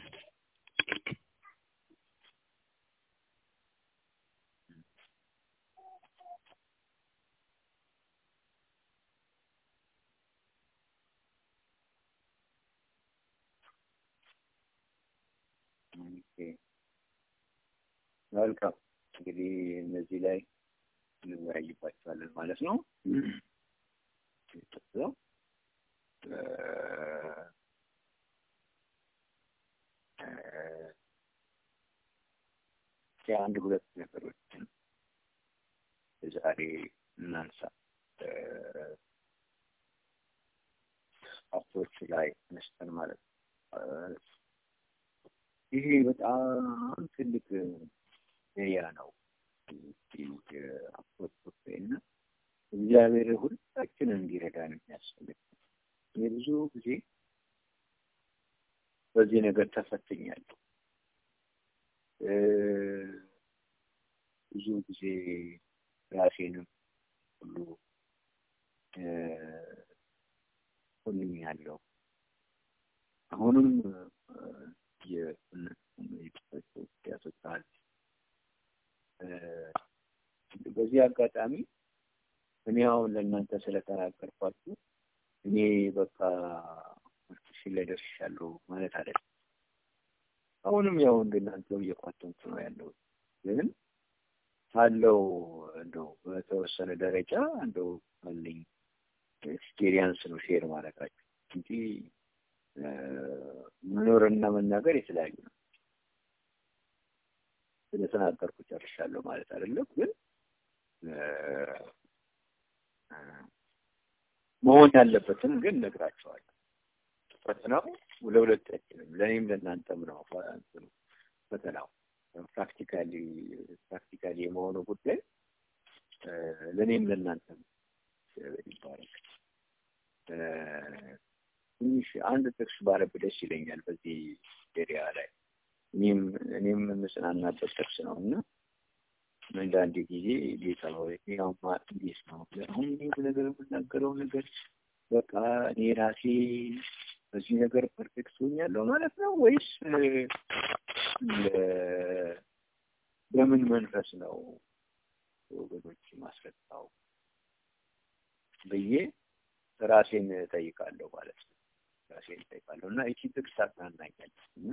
ኦኬ መልካም እንግዲህ እነዚህ ላይ እንወያይባቸዋለን ማለት ነው። ነው አንድ ሁለት ነገሮችን ዛሬ እናንሳ። አፕሮች ላይ ተነስተን ማለት ነው። ይሄ በጣም ትልቅ ኤሪያ ነው። አፕሮች እና እግዚአብሔር ሁላችንን እንዲረዳን የሚያስፈልግ እኔ ብዙ ጊዜ በዚህ ነገር ተፈትኛለሁ። ብዙ ጊዜ ራሴንም ሁሉ ሁሉም ያለው አሁንም ያስወጣል። በዚህ አጋጣሚ እኔ አሁን ለእናንተ ስለተናገርኳችሁ እኔ በቃ እሺ ላይ ደርሻለሁ ማለት አይደለም። አሁንም ያው እንደናንተው እየኳተንኩ ነው ያለው ግን ካለው እንደው በተወሰነ ደረጃ እንደው አለኝ ኤክስፔሪየንስ ነው ሼር ማድረጋችሁ እንጂ መኖርና መናገር የተለያዩ ነው። ስለተናገርኩ ጨርሻለሁ ማለት አይደለም፣ ግን መሆን ያለበትን ግን ነግራቸዋለሁ። ፈተናው ለሁለታችንም ለእኔም ለእናንተም ነው ፈተናው ፕራክቲካሊ ፕራክቲካሊ የመሆኑ ጉዳይ ለእኔም ለእናንተም ይባረክ። ትንሽ አንድ ጥቅስ ባረብ ደስ ይለኛል በዚህ ኤሪያ ላይ እኔም እኔም የምጽናናበት ጥቅስ ነው እና አንዳንድ ጊዜ ጌታ ሆይ ያውማ እንዴት ነው አሁን ይህ ነገር የምናገረው ነገር በቃ እኔ ራሴ በዚህ ነገር ፐርፌክት ሆኛለሁ ማለት ነው ወይስ በምን መንፈስ ነው ወገኖች ማስረዳው ብዬ ራሴን ጠይቃለሁ ማለት ነው። ራሴን ጠይቃለሁ እና ይቺ ጥቅስ አጽናናኛለች እና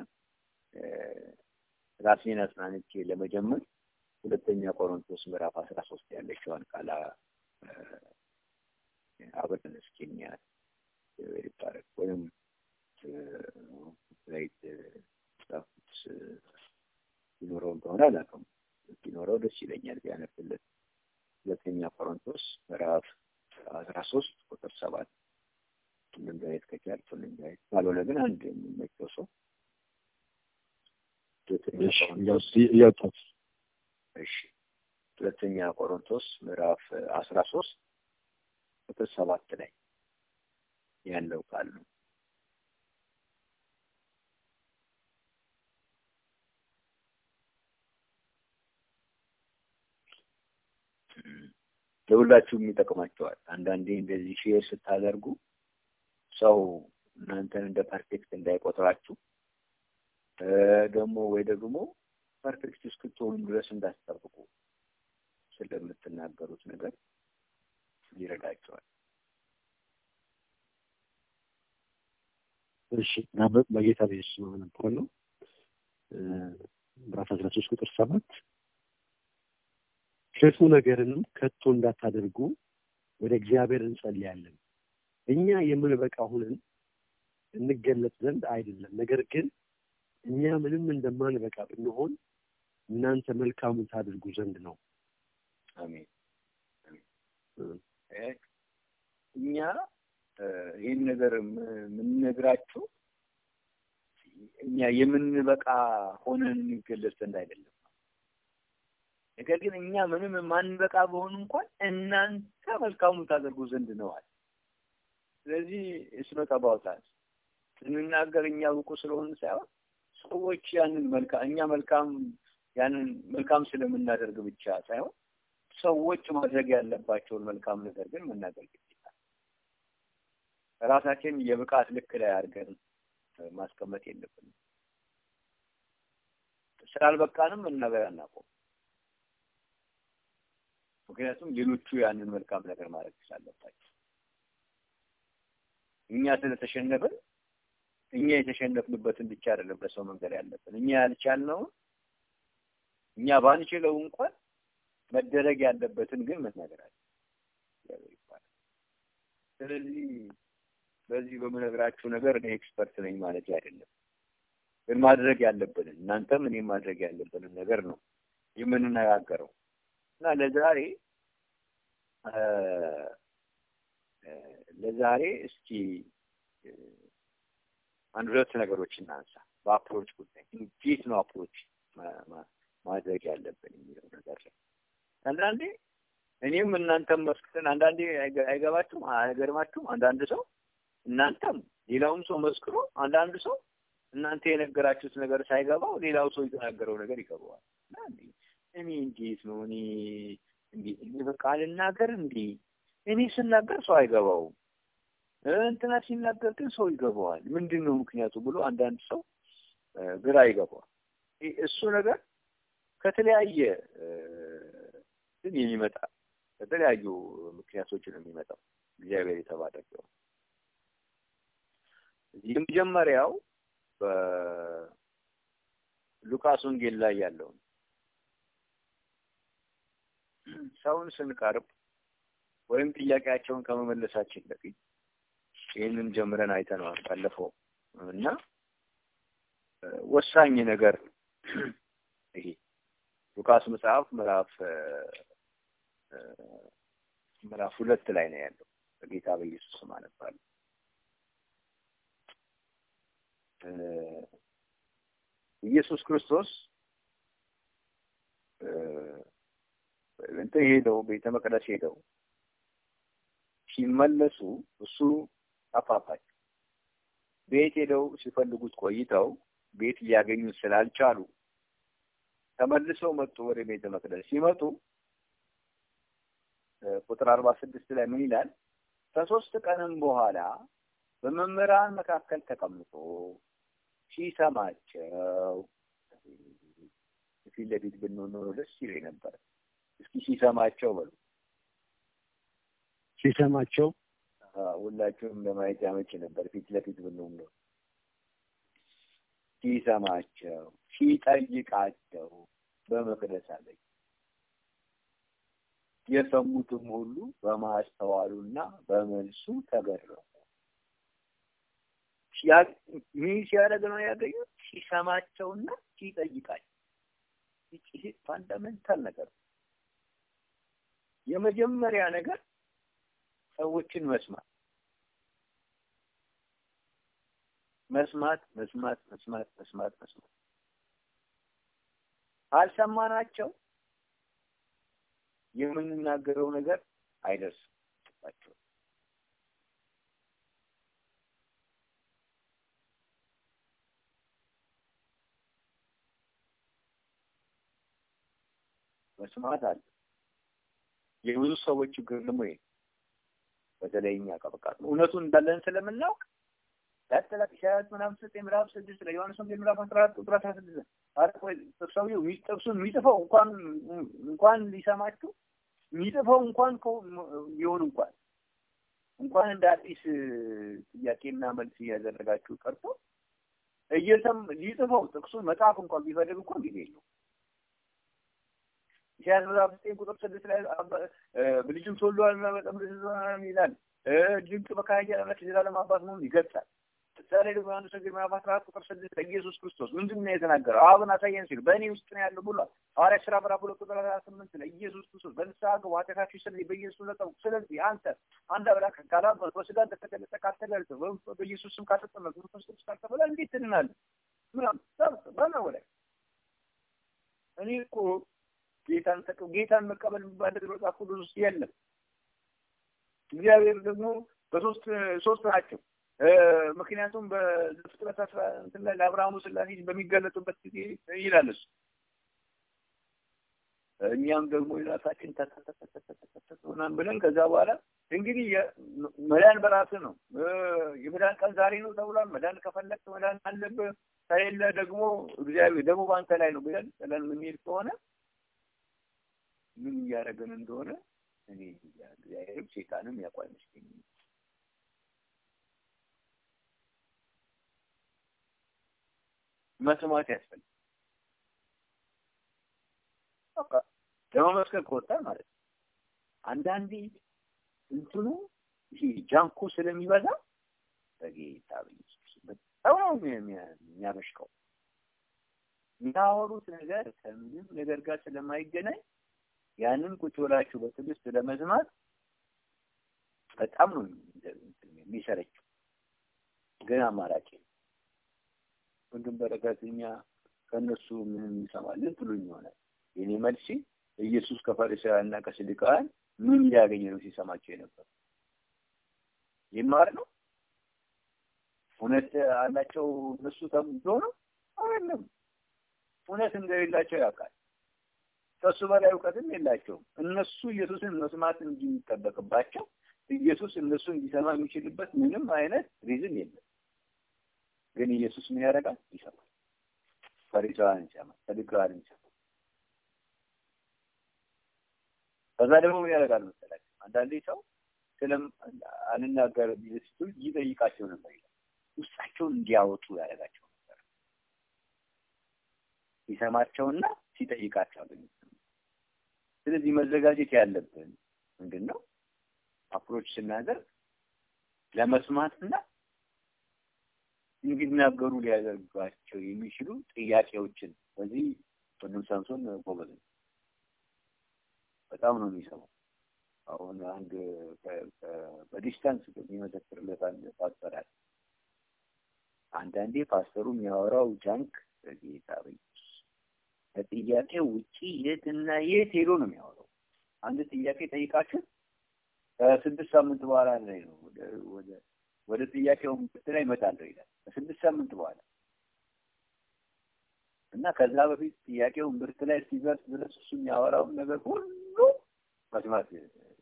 ራሴን አጽናንቼ ለመጀመር ሁለተኛ ቆሮንቶስ ምዕራፍ አስራ ሶስት ያለችዋን ቃል አብረን እስኪ እንያት ይባረክ ወይም ላይት ጻፉት ይኖረው እንደሆነ አላውቅም። ቢኖረው ደስ ይለኛል ቢያነብልን። ሁለተኛ ቆሮንቶስ ምዕራፍ አስራ ሶስት ቁጥር ሰባት ሁሉም ጋየት ከቻል ሁሉም ጋየት ካልሆነ ግን አንድ የሚመቸው ሰው ሁለተኛ ቆሮንቶስ እያወጣት እሺ ሁለተኛ ቆሮንቶስ ምዕራፍ አስራ ሶስት ቁጥር ሰባት ላይ ያለው ቃል ነው። ለሁላችሁም ይጠቅማቸዋል። አንዳንዴ እንደዚህ ሼር ስታደርጉ ሰው እናንተን እንደ ፐርፌክት እንዳይቆጥራችሁ ደግሞ ወይ ደግሞ ፐርፌክት እስክትሆኑ ድረስ እንዳትጠብቁ ስለምትናገሩት ነገር ይረዳቸዋል። እሺ በጌታ ቤስ ነበር ነው ምዕራፍ አስራ ሶስት ቁጥር ሰባት ክፉ ነገርንም ከቶ እንዳታደርጉ ወደ እግዚአብሔር እንጸልያለን። እኛ የምንበቃ ሁነን እንገለጽ ዘንድ አይደለም፣ ነገር ግን እኛ ምንም እንደማንበቃ ብንሆን እናንተ መልካሙን ታደርጉ ዘንድ ነው። አሜን። እኛ ይህን ነገር የምንነግራችሁ እኛ የምንበቃ ሆነን እንገለጽ ዘንድ አይደለም። ነገር ግን እኛ ምንም የማንበቃ በሆን እንኳን እናንተ መልካሙን ታደርጉ ዘንድ ነዋል። ስለዚህ እስኖት አባውታት ስንናገር እኛ ብቁ ስለሆን ሳይሆን ሰዎች ያንን መልካም እኛ መልካም ያንን መልካም ስለምናደርግ ብቻ ሳይሆን ሰዎች ማድረግ ያለባቸውን መልካም ነገር ግን መናገር ግዴታ ራሳችን የብቃት ልክ ላይ አድርገን ማስቀመጥ የለብንም። ስላልበቃንም መናገር አናቆም። ምክንያቱም ሌሎቹ ያንን መልካም ነገር ማድረግ ስላለባቸው እኛ ስለተሸነፍን እኛ የተሸነፍንበትን ብቻ አይደለም ለሰው መንገር ያለብን። እኛ ያልቻልነውን እኛ ባንችለው እንኳን መደረግ ያለበትን ግን መናገር አለ ይባላል። ስለዚህ በዚህ በምነግራችሁ ነገር እኔ ኤክስፐርት ነኝ ማለት አይደለም፣ ግን ማድረግ ያለብንን እናንተም እኔ ማድረግ ያለብንን ነገር ነው የምንነጋገረው እና ለዛሬ ለዛሬ እስኪ አንድ ሁለት ነገሮች እናንሳ። በአፕሮች ጉዳይ እንዴት ነው አፕሮች ማድረግ ያለብን የሚለው ነገር ላይ አንዳንዴ እኔም እናንተም መስክረን አንዳንዴ አይገባችሁም፣ አይገርማችሁም። አንዳንድ ሰው እናንተም ሌላውም ሰው መስክሮ አንዳንድ ሰው እናንተ የነገራችሁት ነገር ሳይገባው ሌላው ሰው የተናገረው ነገር ይገባዋል። እኔ እንዴት ነው እኔ እንዴት እኔ በቃ ልናገር እንዴ እኔ ስናገር ሰው አይገባውም እንትና ሲናገር ግን ሰው ይገባዋል። ምንድን ነው ምክንያቱ ብሎ አንዳንድ ሰው ግራ ይገባዋል። እሱ ነገር ከተለያየ ግን የሚመጣ ከተለያዩ ምክንያቶች ነው የሚመጣው። እግዚአብሔር የተባረከው የመጀመሪያው በሉቃስ ወንጌል ላይ ያለው ሰውን ስንቀርብ ወይም ጥያቄያቸውን ከመመለሳችን በፊት ይህንን ጀምረን አይተነዋል ባለፈው እና ወሳኝ ነገር ይሄ ሉቃስ መጽሐፍ ምዕራፍ ምዕራፍ ሁለት ላይ ነው ያለው። በጌታ በኢየሱስ ስም አነባለሁ። ኢየሱስ ክርስቶስ እንትን ሄደው ቤተ መቅደስ ሄደው ሲመለሱ እሱ ጠፋባቸው። ቤት ሄደው ሲፈልጉት ቆይተው ቤት ሊያገኙት ስላልቻሉ ተመልሰው መጡ ወደ ቤተ መቅደስ። ሲመጡ ቁጥር አርባ ስድስት ላይ ምን ይላል? ከሶስት ቀንም በኋላ በመምህራን መካከል ተቀምጦ ሲሰማቸው ፊት ለፊት ብንሆን ኖሮ ደስ ይለኝ ነበር። እስኪ ሲሰማቸው በሉ። ሲሰማቸው ሁላችሁም ለማየት ያመች ነበር። ፊት ለፊት ብንሆን ኖሮ ሲሰማቸው ሲጠይቃቸው በመቅደስ አለኝ። የሰሙትም ሁሉ በማስተዋሉና በመልሱ ተገረሙ። ምን ሲያደርግ ነው ያገኙት? ሲሰማቸውና ሲጠይቃቸው። ይሄ ፋንዳሜንታል ነገር ነው። የመጀመሪያ ነገር ሰዎችን መስማት መስማት መስማት መስማት መስማት መስማት ካልሰማናቸው የምንናገረው ነገር አይደርስባቸው መስማት አለ። የብዙ ሰዎች ችግር ደግሞ ይሄ በተለይ እኛ ቀበቃት እውነቱን እንዳለን ስለምናውቅ ያጠላቅ ኢሳያስ ምዕራፍ ዘጠኝ ምዕራፍ ስድስት ላይ ዮሐንስ ወንጌል ምዕራፍ አስራ አራት ቁጥር አስራ ስድስት ኧረ ቆይ ሰውዬው ጥቅሱን የሚጽፈው እንኳን እንኳን ሊሰማችሁ የሚጽፈው እንኳን ቢሆን እንኳን እንኳን እንደ አዲስ ጥያቄና መልስ እያደረጋችሁ ቀርቶ እየሰም ሊጽፈው ጥቅሱን መጽሐፍ እንኳን ቢፈልግ እንኳን ጊዜ የለው። ኢሳያስ ምዕራፍ ዘጠኝ ቁጥር ስድስት ላይ ልጅም ተወልዷልና በጣም ይላል። ድንቅ በካህያ አምላክ የዘላለም አባት መሆኑን ይገልጻል። ምሳሌ ደግሞ ዮሐንስ ወንጌል ምዕራፍ አስራ አራት ቁጥር ስድስት ኢየሱስ ክርስቶስ ምንድን ነው የተናገረው? አብን አሳየን ሲል በእኔ ውስጥ ነው ያለው ብሏል። ሐዋርያት ሥራ ምዕራፍ ሁለት ቁጥር አስራ ስምንት ላይ ኢየሱስ ክርስቶስ በንስሐ ግቡ ኃጢአታችሁ ይሰረይ በኢየሱስ ለጠው ስለዚህ አንተ አንድ አምላክ ካላመንክ በሥጋ እንደተገለጠ ካልተገለጠ በኢየሱስ ስም ካልተጠመቅ መንፈስ ቅዱስ ካልተበላ እንዴት ትድናለህ? ምናምን በና ወላይ እኔ እኮ ጌታን ተቀ ጌታን መቀበል የሚባል ነገር መጽሐፍ ቅዱስ ውስጥ የለም። እግዚአብሔር ደግሞ በሶስት ሶስት ናቸው። ምክንያቱም በፍጥረት አስራ እንትን ላይ ለአብርሃሙ ስላሴ በሚገለጡበት ጊዜ ይላል እሱ። እኛም ደግሞ የራሳችን ተተተተተተተተሆናን ብለን ከዛ በኋላ እንግዲህ መዳን በራስህ ነው። የመዳን ቀን ዛሬ ነው ተብሏል። መዳን ከፈለግ መዳን አለብህ፣ ከሌለ ደግሞ እግዚአብሔር ደግሞ በአንተ ላይ ነው ብለን ጥለን የምንሄድ ከሆነ ምን እያደረገን እንደሆነ እኔ እግዚአብሔርም ሴጣንም ያውቁ አይመስለኝም። መስማት ያስፈልጋል። በቃ ለመመስከር ከወጣ ማለት ነው። አንዳንዴ እንትኑ ይሄ ጃንኩ ስለሚበዛ በጌታ በኢየሱስ በጣም ነው የሚያበሽቀው። የሚያወሩት ነገር ከምንም ነገር ጋር ስለማይገናኝ ያንን ቁጭ ብላችሁ በትዕግስት ለመስማት በጣም ነው የሚሰረችው። ግን አማራጭ ወንድም በረከት እኛ ከእነሱ ምንም እንሰማለን ትሉኝ ይሆናል። የኔ መልሲ ኢየሱስ ከፈሪሳውያንና ከሰዱቃውያን ምን ሊያገኝ ነው ሲሰማቸው የነበር? ይማር ነው? እውነት አላቸው እነሱ ተምዶ ነው? አይደለም። እውነት እንደሌላቸው ያውቃል። ከሱ በላይ እውቀትም የላቸውም። እነሱ ኢየሱስን መስማት እንጂ የሚጠበቅባቸው ኢየሱስ እነሱ እንዲሰማ የሚችልበት ምንም አይነት ሪዝን የለም። ግን ኢየሱስ ምን ያደርጋል? ይሰማል። ፈሪሳውያን ይሰማል፣ ሰዱቃውያን ይሰማል። ከዛ ደግሞ ምን ያደርጋል መሰላችሁ? አንዳንዴ ሰው ስለም አንናገር ቢልስቱ ይጠይቃቸው ነበር ይላል። ውስጣቸውን እንዲያወጡ ያደርጋቸው ነበር። ሲሰማቸውና ሲጠይቃቸው አገኙት። ስለዚህ መዘጋጀት ያለብን ምንድን ነው? አፕሮች ስናደርግ ለመስማትና እንዲናገሩ ሊያደርጓቸው የሚችሉ ጥያቄዎችን በዚህ ወንድም ሳምሶን ጎበዝ ነው። በጣም ነው የሚሰማው። አሁን አንድ በዲስታንስ የሚመሰክርለት አንድ ፓስተር አለ። አንዳንዴ ፓስተሩ የሚያወራው ጃንክ በጌታ በኢየሱስ ከጥያቄው ውጪ የትና የት ሄዶ ነው የሚያወራው። አንድ ጥያቄ ጠይቃችሁ ከስድስት ሳምንት በኋላ ላይ ነው ወደ ወደ ወደ ጥያቄው ላይ እመጣለሁ ይላል። ከስድስት ሳምንት በኋላ እና ከዛ በፊት ጥያቄው ምርት ላይ ሲደርስ ድረስ እሱ የሚያወራውን ነገር ሁሉ መስማት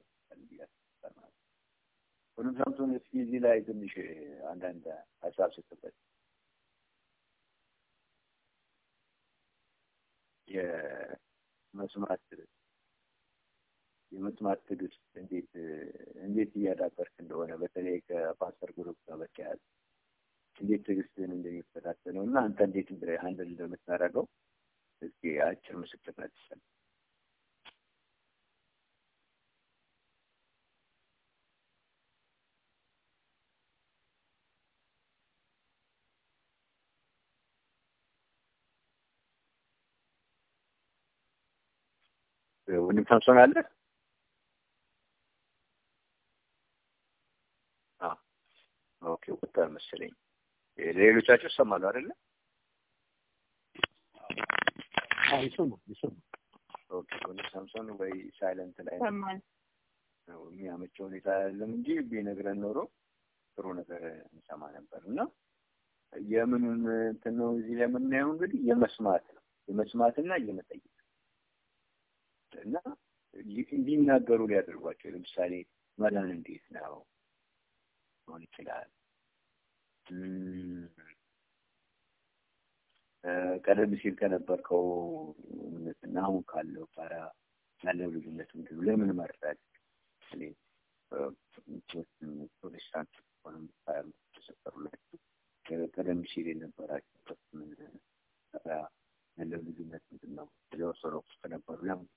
ሁሉም ሳምሶን እስኪ እዚህ ላይ ትንሽ አንዳንድ ሀሳብ ስትበት የመስማት የመስማት ትዕግስት እንዴት እንዴት እያዳበርክ እንደሆነ በተለይ ከፓስተር ግሩፕ ጋር በተያያዘ እንዴት ትዕግስትን እንደሚፈታተነው እና አንተ እንዴት ሀንድል እንደምታደርገው እስኪ አጭር ምስክርነት ይሰል ወንድም ሳምሶን አለ? ኦኬ ወጣ መሰለኝ። ሌሎቻችሁ ይሰማሉ አይደለ? አዎ ይሰማል ይሰማል። ኦኬ ወንድም ሳምሶን ወይ ሳይለንት ላይ ሰማን ነው የሚያመቸው ሁኔታ አይደለም እንጂ ቢነግረን ኖሮ ጥሩ ነገር እንሰማ ነበር። እና የምኑን እንትን ነው እዚህ ላይ የምናየው እንግዲህ የመስማት ነው የመስማትና የመጠየቅ እና እንዲናገሩ ሊያደርጓቸው ለምሳሌ መዳን እንዴት ነው ሊሆን ይችላል። ቀደም ሲል ከነበርከው እምነትና አሁን ካለው ጋራ ያለው ልዩነት ምንድን ነው? ለምን መረዳት ፕሮቴስታንት ሆነ ተሰጠሩላችሁ ቀደም ሲል የነበራችሁበት ምን ያለው ልዩነት ምንድን ነው? ኦርቶዶክስ ከነበሩ ለምን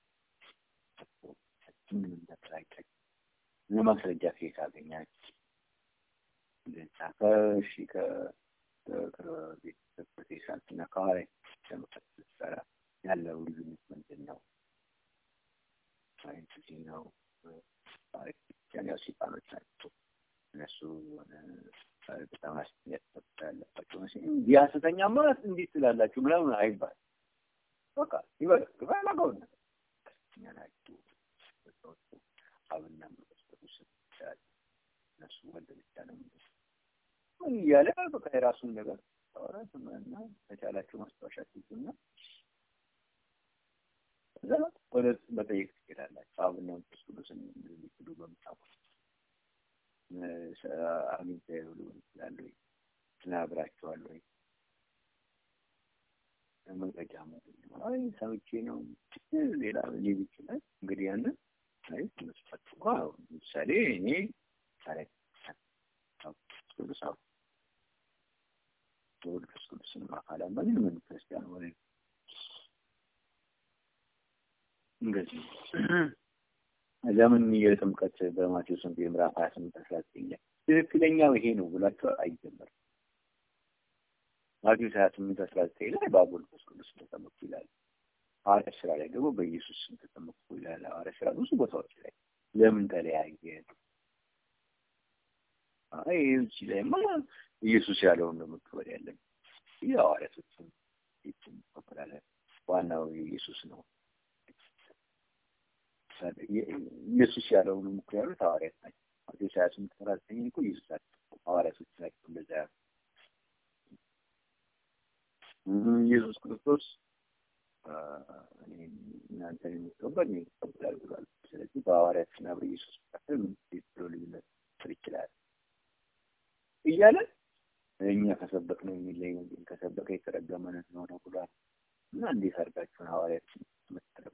ምንም ነገር አይታይም። ለማስረጃ ከየት አገኛችሁ? ከእሺ ከፕሮቴስታንት እና ከሐዋርያ ከመቀጠል ጋር ያለው ልዩነት ምንድን ነው? ሳይንስ ነው። ያው ሰይጣኖች ናቸው። እነሱ በጣም አስተያየት ያለባቸው መሰለኝ። እንዲህ ሐሰተኛ ማለት እንዴት ትላላችሁ ምናምን አይባል። በቃ ይበል ይበላገው ሐሰተኛ ናችሁ አብና መንፈስ ቅዱስ ይችላል እነሱ ወልድ ብቻ ነው ምን እያለ በቃ የራሱን ነገር ታወራት እና ከቻላችሁ ማስታወሻ ትይዙና እዛ ወደ መጠየቅ ትሄዳላችሁ። አብና መንፈስ ቅዱስን የሚክዱ በምታውቁት አግኝተው ሊሆን ይችላል ወይ ተናግራችኋል ወይ መረጃ ምንድን ነው? አይ ሰምቼ ነው ሌላ ሊል ይችላል። እንግዲህ ያንን አይ መስፈት ለምሳሌ እኔ ታሪክ ቅዱስ አብ ወልድ ቅዱስን አካል ምን ምን ክርስቲያን ሆነ እንደዚህ ለምን የጥምቀት በማቴዎስ ወንጌል ምዕራፍ ሀያ ስምንት አስራ ዘጠኝ ላይ ትክክለኛው ይሄ ነው ብላችሁ አይጀመርም። ማቴዎስ ሀያ ስምንት አስራ ዘጠኝ ላይ በአብ ወልድ መንፈስ ቅዱስ ተጠመቁ ይላል። ሐዋርያት ስራ ላይ ደግሞ በኢየሱስ ስም ተጠመቁ ይላል። ሐዋርያት ስራ ብዙ ቦታዎች ላይ ለምን ተለያየ? አይ እዚህ ላይማ ኢየሱስ ያለውን ነው መቀበል ያለን። የሐዋርያቶችን መቀበላለን። ዋናው ኢየሱስ ነው። ኢየሱስ ያለውን እኮ ያሉት ሐዋርያት ናቸው። ማቴዎስ ሀያ ስምንት አስራ ዘጠኝ እኮ ኢየሱስ ናቸው ሐዋርያቶች ናቸው እንደዛ ያሉ ኢየሱስ ክርስቶስ እናንተን የሚቀበል እኔን ይቀበላል ብሏል። ስለዚህ በሐዋርያትና በኢየሱስ መካከል ምን ብሎ ልዩነት ሊፈጠር ይችላል እያለ እኛ ከሰበክ ነው የሚለይ ወንጌል ከሰበከ የተረገመ ነው ነው ብሏል እና እንዴት አድርጋችሁን ሐዋርያት መሰረብ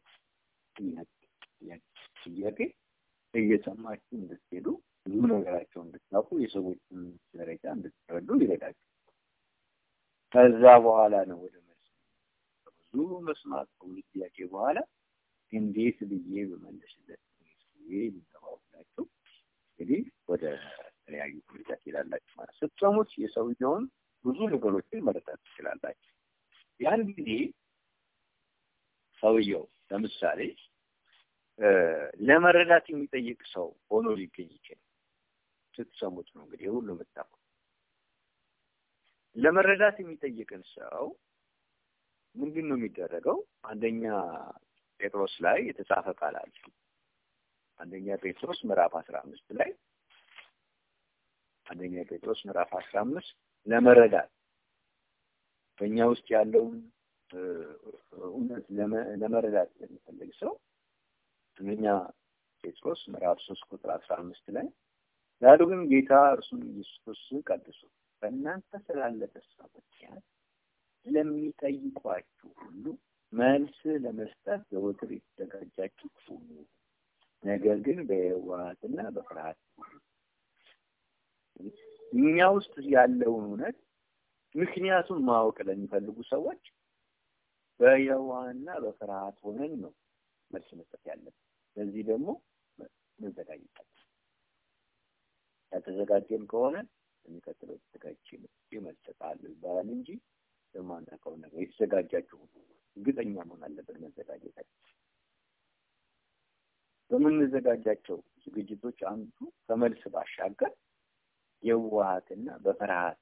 ጥያቄ እየሰማችሁ እንድትሄዱ ብዙ ነገራቸው እንድታውቁ የሰዎችን ደረጃ እንድትረዱ ይረዳችሁ። ከዛ በኋላ ነው ወደ መልስ ብዙ መስማት ከሁሉ ጥያቄ በኋላ እንዴት ብዬ በመለስለት ብዬ ሊተባብላችሁ እንግዲህ ወደ ተለያዩ ሁኔታ ትሄዳላችሁ ማለት ስትሰሙት የሰውየውን ብዙ ነገሮችን መረዳት ትችላላችሁ። ያን ጊዜ ሰውየው ለምሳሌ ለመረዳት የሚጠይቅ ሰው ሆኖ ሊገኝ ይችላል። ስትሰሙት ነው እንግዲህ ሁሉ የምታውቁት። ለመረዳት የሚጠይቅን ሰው ምንድን ነው የሚደረገው? አንደኛ ጴጥሮስ ላይ የተጻፈ ቃል አለ። አንደኛ ጴጥሮስ ምዕራፍ አስራ አምስት ላይ አንደኛ ጴጥሮስ ምዕራፍ አስራ አምስት ለመረዳት በእኛ ውስጥ ያለውን እውነት ለመረዳት ለሚፈልግ ሰው አንደኛ ጴጥሮስ ምዕራፍ ሶስት ቁጥር አስራ አምስት ላይ ዳሩ ግን ጌታ እርሱን ኢየሱስ ክርስቶስን ቀድሱ በእናንተ ስላለ ተስፋ ምክንያት ለሚጠይቋችሁ ሁሉ መልስ ለመስጠት ዘወትር የተዘጋጃችሁ ሁኑ። ነገር ግን በየዋህነትና በፍርሃት እኛ ውስጥ ያለውን እውነት ምክንያቱን ማወቅ ለሚፈልጉ ሰዎች በየዋህና በፍርሃት ሆነን ነው መልስ መስጠት ያለብን። ለዚህ ደግሞ መዘጋጀት ያልተዘጋጀን ከሆነ የሚቀጥለው ተዘጋጅ መልስ እሰጥሃለሁ ይባላል እንጂ የማናውቀው ነገር የተዘጋጃችሁ እርግጠኛ መሆን አለበት መዘጋጀታችን። በምንዘጋጃቸው ዝግጅቶች አንዱ ከመልስ ባሻገር የዋሃትና በፍርሃት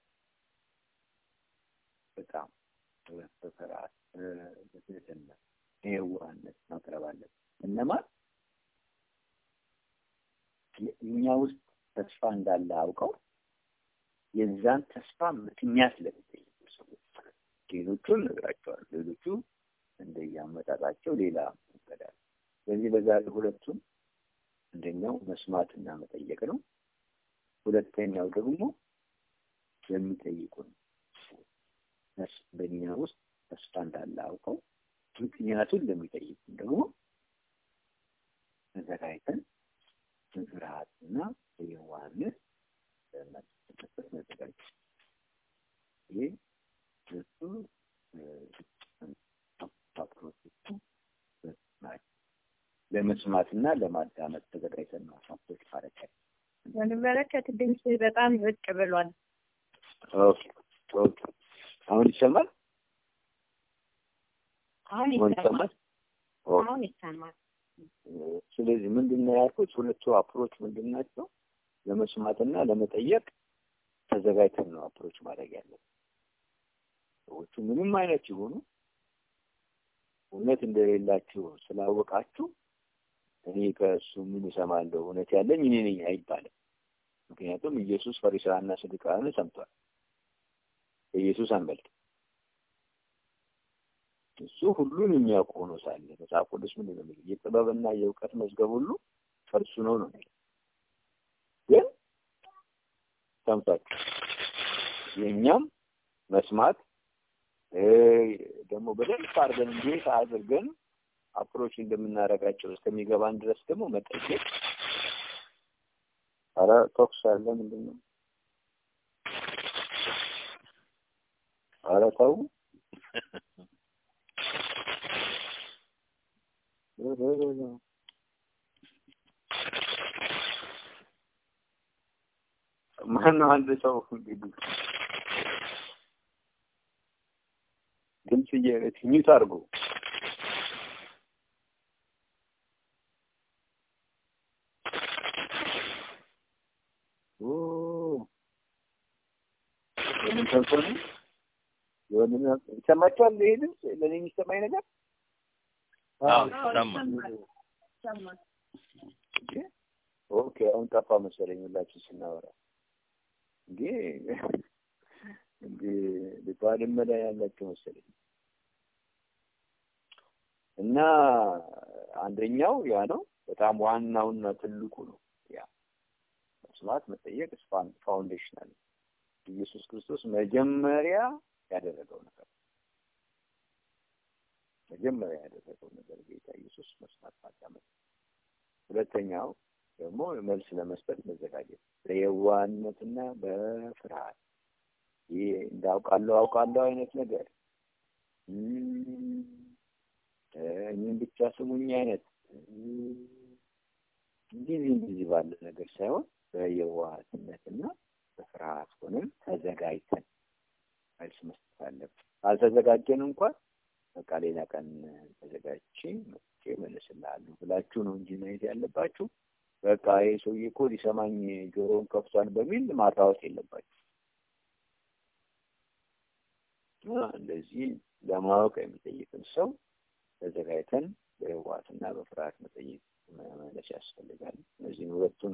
በጣም በፍርሃት በትህትና የዋህነት ማቅረብ አለን። እነማን እኛ ውስጥ ተስፋ እንዳለ አውቀው የዛን ተስፋ ምክንያት ለሚጠይቁ ሰዎች ሌሎቹን እነግራቸዋለሁ። ሌሎቹ እንደየአመጣጣቸው ሌላ ይቀዳል። ስለዚህ በዛሬ ሁለቱም አንደኛው መስማትና መጠየቅ ነው። ሁለተኛው ደግሞ የሚጠይቁን በእኛ ውስጥ ተስፋ እንዳለ አውቀው ምክንያቱን ለሚጠይቁን ደግሞ ተዘጋጅተን በፍርሃትና በየዋህነት ለመስጠት መዘጋጀት ይህ እሱ አፕሮቾቹ ናቸው። ለመስማትና ለማዳመጥ ተዘጋጅተን ነው ሀብቶች ማለት ነው። በንመለከት ድምፅ በጣም ዝቅ ብሏል። ኦኬ ኦኬ። አሁን ይሰማል? አሁን አሁን ይሰማል። ይሰማል? ኦኬ። አሁን ይሰማል። ስለዚህ ምንድን ነው ያልኩት? ሁለቱ አፕሮች ምንድን ናቸው? ለመስማትና ለመጠየቅ ተዘጋጅተን ነው አፕሮች ማድረግ ያለን። ሰዎቹ ምንም አይነት ይሆኑ እውነት እንደሌላችሁ ስላወቃችሁ እኔ ከእሱ ምን እሰማለሁ? እውነት ያለኝ እኔ ነኝ አይባልም። ምክንያቱም ኢየሱስ ፈሪሳውያንና ሰዱቃውያንን ሰምቷል። በኢየሱስ አንበልጥ እሱ ሁሉን የሚያውቅ ሆኖ ሳለ መጽሐፍ ቅዱስ ምን ነው የሚለው? የጥበብና የእውቀት መዝገብ ሁሉ ከእርሱ ነው ነው የሚለው። ግን ሰምቷችሁ የእኛም መስማት ደግሞ በደንብ አድርገን እንዴት አድርገን አፕሮች እንደምናደርጋቸው እስከሚገባን ድረስ ደግሞ መጠየቅ። ኧረ ቶክስ አለ ምንድን ነው? ኧረ ተው ማነው አንድ ሰው እንግዲህ ድምፅ ሚዩት አድርጎ ይሰማችኋል? ይሄ ድምፅ ለእኔ የሚሰማኝ ነገር አዎ ይሰማል። ይሰማል። ኦኬ፣ አሁን ጠፋ መሰለኝ ሁላችን ስናወራ እንዴ እንዴ ባድመ ላይ ያላቸው መሰለኝ እና አንደኛው ያ ነው። በጣም ዋናውና ትልቁ ነው። ያ መስማት መጠየቅ ፋውንዴሽናል ኢየሱስ ክርስቶስ መጀመሪያ ያደረገው ነገር መጀመሪያ ያደረገው ነገር ጌታ ኢየሱስ መስማት ማዳመጥ። ሁለተኛው ደግሞ መልስ ለመስጠት መዘጋጀት በየዋህነትና በፍርሃት ይህ እንዳውቃለሁ አውቃለሁ አይነት ነገር እኔም ብቻ ስሙኝ አይነት እንደዚህ እንደዚህ ባለ ነገር ሳይሆን በየዋህነትና በፍርሃት ሆነን ተዘጋጅተን መልስ መስጠት አለብን። ካልተዘጋጀን እንኳን በቃ ሌላ ቀን ተዘጋጅቼ መጥቼ እመልስልሃለሁ ብላችሁ ነው እንጂ መሄድ ያለባችሁ። በቃ ይሄ ሰውዬ እኮ ሊሰማኝ ጆሮውን ከፍቷል በሚል ማራወጥ የለባችሁ። እንደዚህ ለማወቅ የሚጠይቅን ሰው ተዘጋጅተን በህዋትና በፍርሃት መጠየቅ መመለስ ያስፈልጋል። እነዚህን ሁለቱም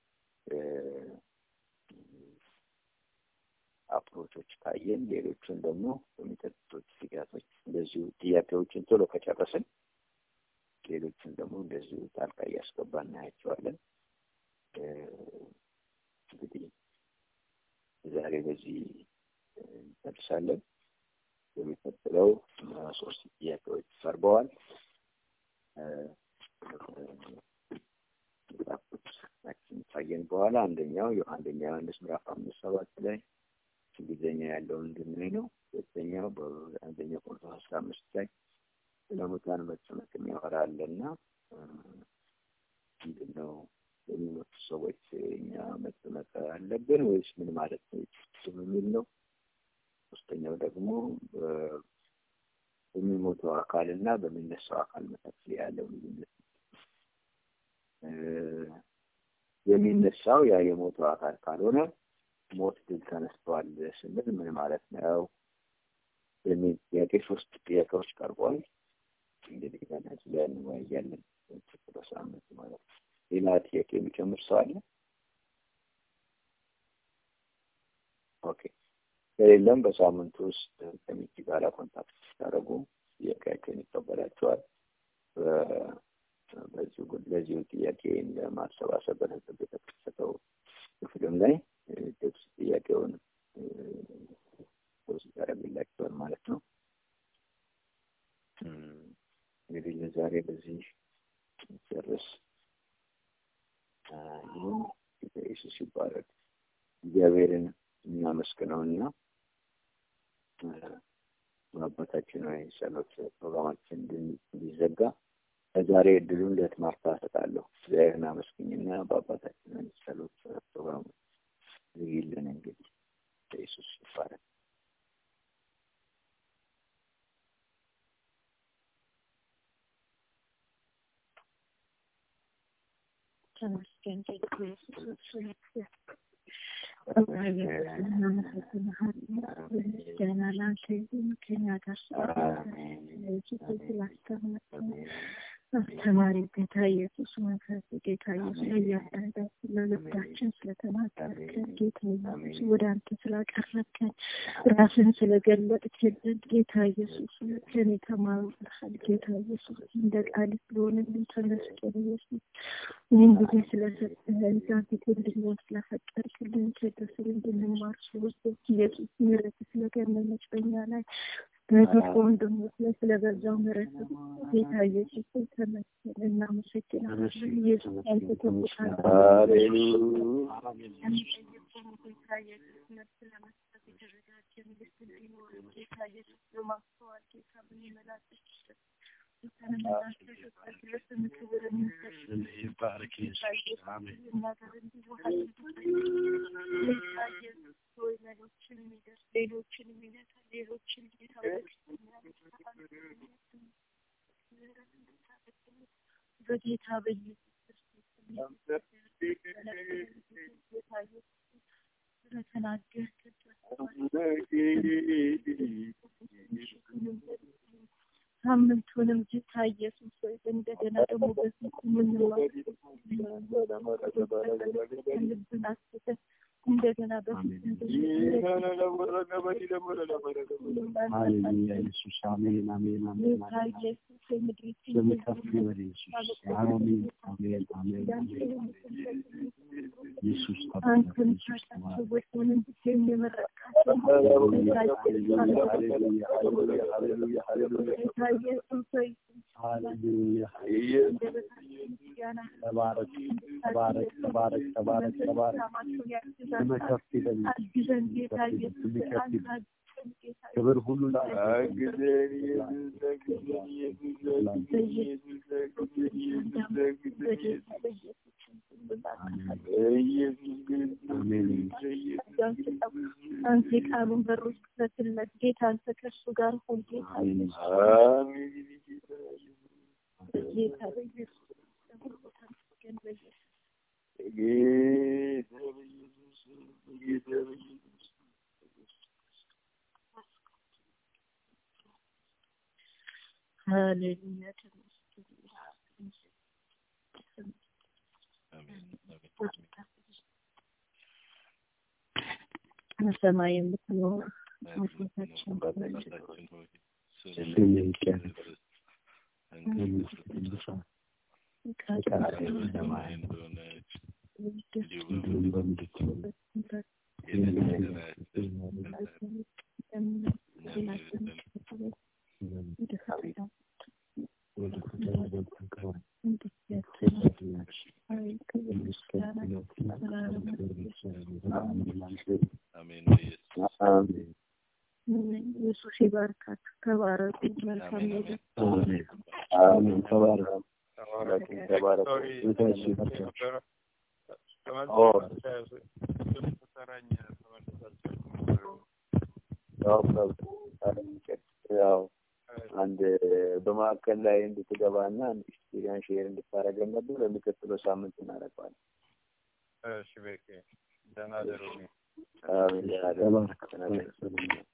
አፕሮቾች ካየን ሌሎቹን ደግሞ በሚቀጥሉት ጊዜያቶች እንደዚሁ ጥያቄዎችን ቶሎ ከጨረስን ሌሎቹን ደግሞ እንደዚሁ ጣልቃ እያስገባ እናያቸዋለን። እንግዲህ ዛሬ በዚህ እንጨርሳለን። የሚቀጥለው ሶስት ጥያቄዎች ቀርበዋል። ካየን በኋላ አንደኛው አንደኛ ዮሐንስ ምዕራፍ አምስት ሰባት ላይ እንግሊዝኛ ያለውን እንድናይ ነው። ሁለተኛው በአንደኛ ቆሮንቶስ አስራ አምስት ላይ ስለ ሙታን መጨነቅ የሚያወራ አለና ምንድን ነው የሚሞቱ ሰዎች እኛ መጨነቅ አለብን ወይስ ምን ማለት ነው የሚል ነው። ሶስተኛው ደግሞ በሚሞተው አካል እና በሚነሳው አካል መካከል ያለው ልዩነት የሚነሳው ያ የሞተው አካል ካልሆነ ሞት ድል ተነስቷል ስንል ምን ማለት ነው የሚል ጥያቄ ሶስት ጥያቄዎች ቀርቧል። እንግዲህ በነዚህ ላይ እንወያያለን በሳምንት ማለት ነው። ሌላ ጥያቄ የሚጨምር ሰው አለ? ኦኬ ከሌለም በሳምንቱ ውስጥ ከሚኪ ጋር ኮንታክት ስታደርጉ ጥያቄያቸውን ይቀበላቸዋል። በዚሁ ለዚሁ ጥያቄ ለማሰባሰብ በነጥብ የተከሰተው ክፍልም ላይ ግብጽ ጥያቄውን ፖስት ያደርግላቸዋል ማለት ነው። እንግዲህ ለዛሬ በዚህ ጨርስ። ይህም ጌታ ኢየሱስ ይባረክ። እግዚአብሔርን እናመስግነውና በአባታችን ወይ ጸሎት ፕሮግራማችን እንዲዘጋ ከዛሬ እድሉን ለትማርታ እሰጣለሁ። እግዚአብሔርን አመስግኝና በአባታችን ወይ ጸሎት ፕሮግራሙ ዝጊልን። እንግዲህ ኢየሱስ ይባረክ። ተመስገን ጌታ ኢየሱስ ምስጋና ለአንተ ይሁን። ከእኛ ጋር ስላስተማርከን አስተማሪ ጌታ ኢየሱስ መንፈስ ጌታ ኢየሱስ ለእያንዳንዳችን ለልባችን ስለተናገርከን ጌታ ኢየሱስ ወደ አንተ ስላቀረብከን ራስን ስለገለጥክልን ጌታ ኢየሱስ ከኔ ተማሩልሃል ጌታ ኢየሱስ እንደ ቃል ስለሆነልን ተመስገን ኢየሱስ ይህን ጊዜ ስለሰጠህን ዛፊት እንድንሆን ስለፈቀድክልን ከደስል እንድንማር ስለወሰድ ኢየሱስ ምሕረት ስለገነነች በኛ ላይ በፊት ወንድሞች ላይ ስለበዛው ምሕረት ጌታ ኢየሱስ ተመስገን እናመሰግናለን። ኢየሱስ አንተ ተቆጣ ጌታ ኢየሱስ ነፍስ ለመስጠት የተዘጋጀ ልብ እንዲኖር ጌታ ኢየሱስ በማስተዋል ጌታ ብንመላለስ ሌሎችን የሚነካ ሌሎችን ጌታ በጌታ በኢየሱስ ሳምንቱንም ጌታ ኢየሱስ ሆይ እንደገና ደግሞ በፊት ልብን አስበን እንደገና በፊት ሃሌሉያ ኢየሱስ አሜን አሜን አሜን ጌታ ኢየሱስ የምድሪቱን ስም ከፍ ይበል ኢየሱስ አሜን አሜን አሜን ኢየሱስ አንተን ኢየሱስ ታውቃቸው ወሰንን ብቻዬን የመረጥካቸው ጌታ ኢየሱስ ሆይ ሃሌሉያ እንደበታችን ምስጋና ተባረክ ተባረክ ተባረክ ተባረክ ተባረክ ስም ከፍ ይበል አግዘን ጌታ ኢየሱስ ስም ከፍ አንተ ይበል አግዘን ጌታ ክብር ሁሉ ለአንተ አሜን አንተ የቃሉን በሮች ክፈትለት ጌታ አንተ ከእሱ ጋር ሁን ጌታ ጌታ በኢየሱስ ሁሉ ተመስገን በኢየሱስ ሃሌሉያ ተመስገን በሰማይ የምትኖር አባታችን ስም ይቀደስ ቅዱሳን ፈቃድህ በሰማይ እንዲሁም በምድር ትሁን ወደ ፈተና ገብተን ኢየሱስ ይባርካችሁ። ተባረኩ። መልካም ነገር አሜን ተባረክ ተባረክ ቤታችሁ ይባርካችሁ ያው ያው አንድ በማዕከል ላይ እንድትገባና ያን ሼር እንድታደርገን ነበር። ለሚቀጥለው ሳምንት እናደርገዋለን። እሺ በቃ ደህና ደሩ። አሜን። ተባረክ። ደህና ደሩ።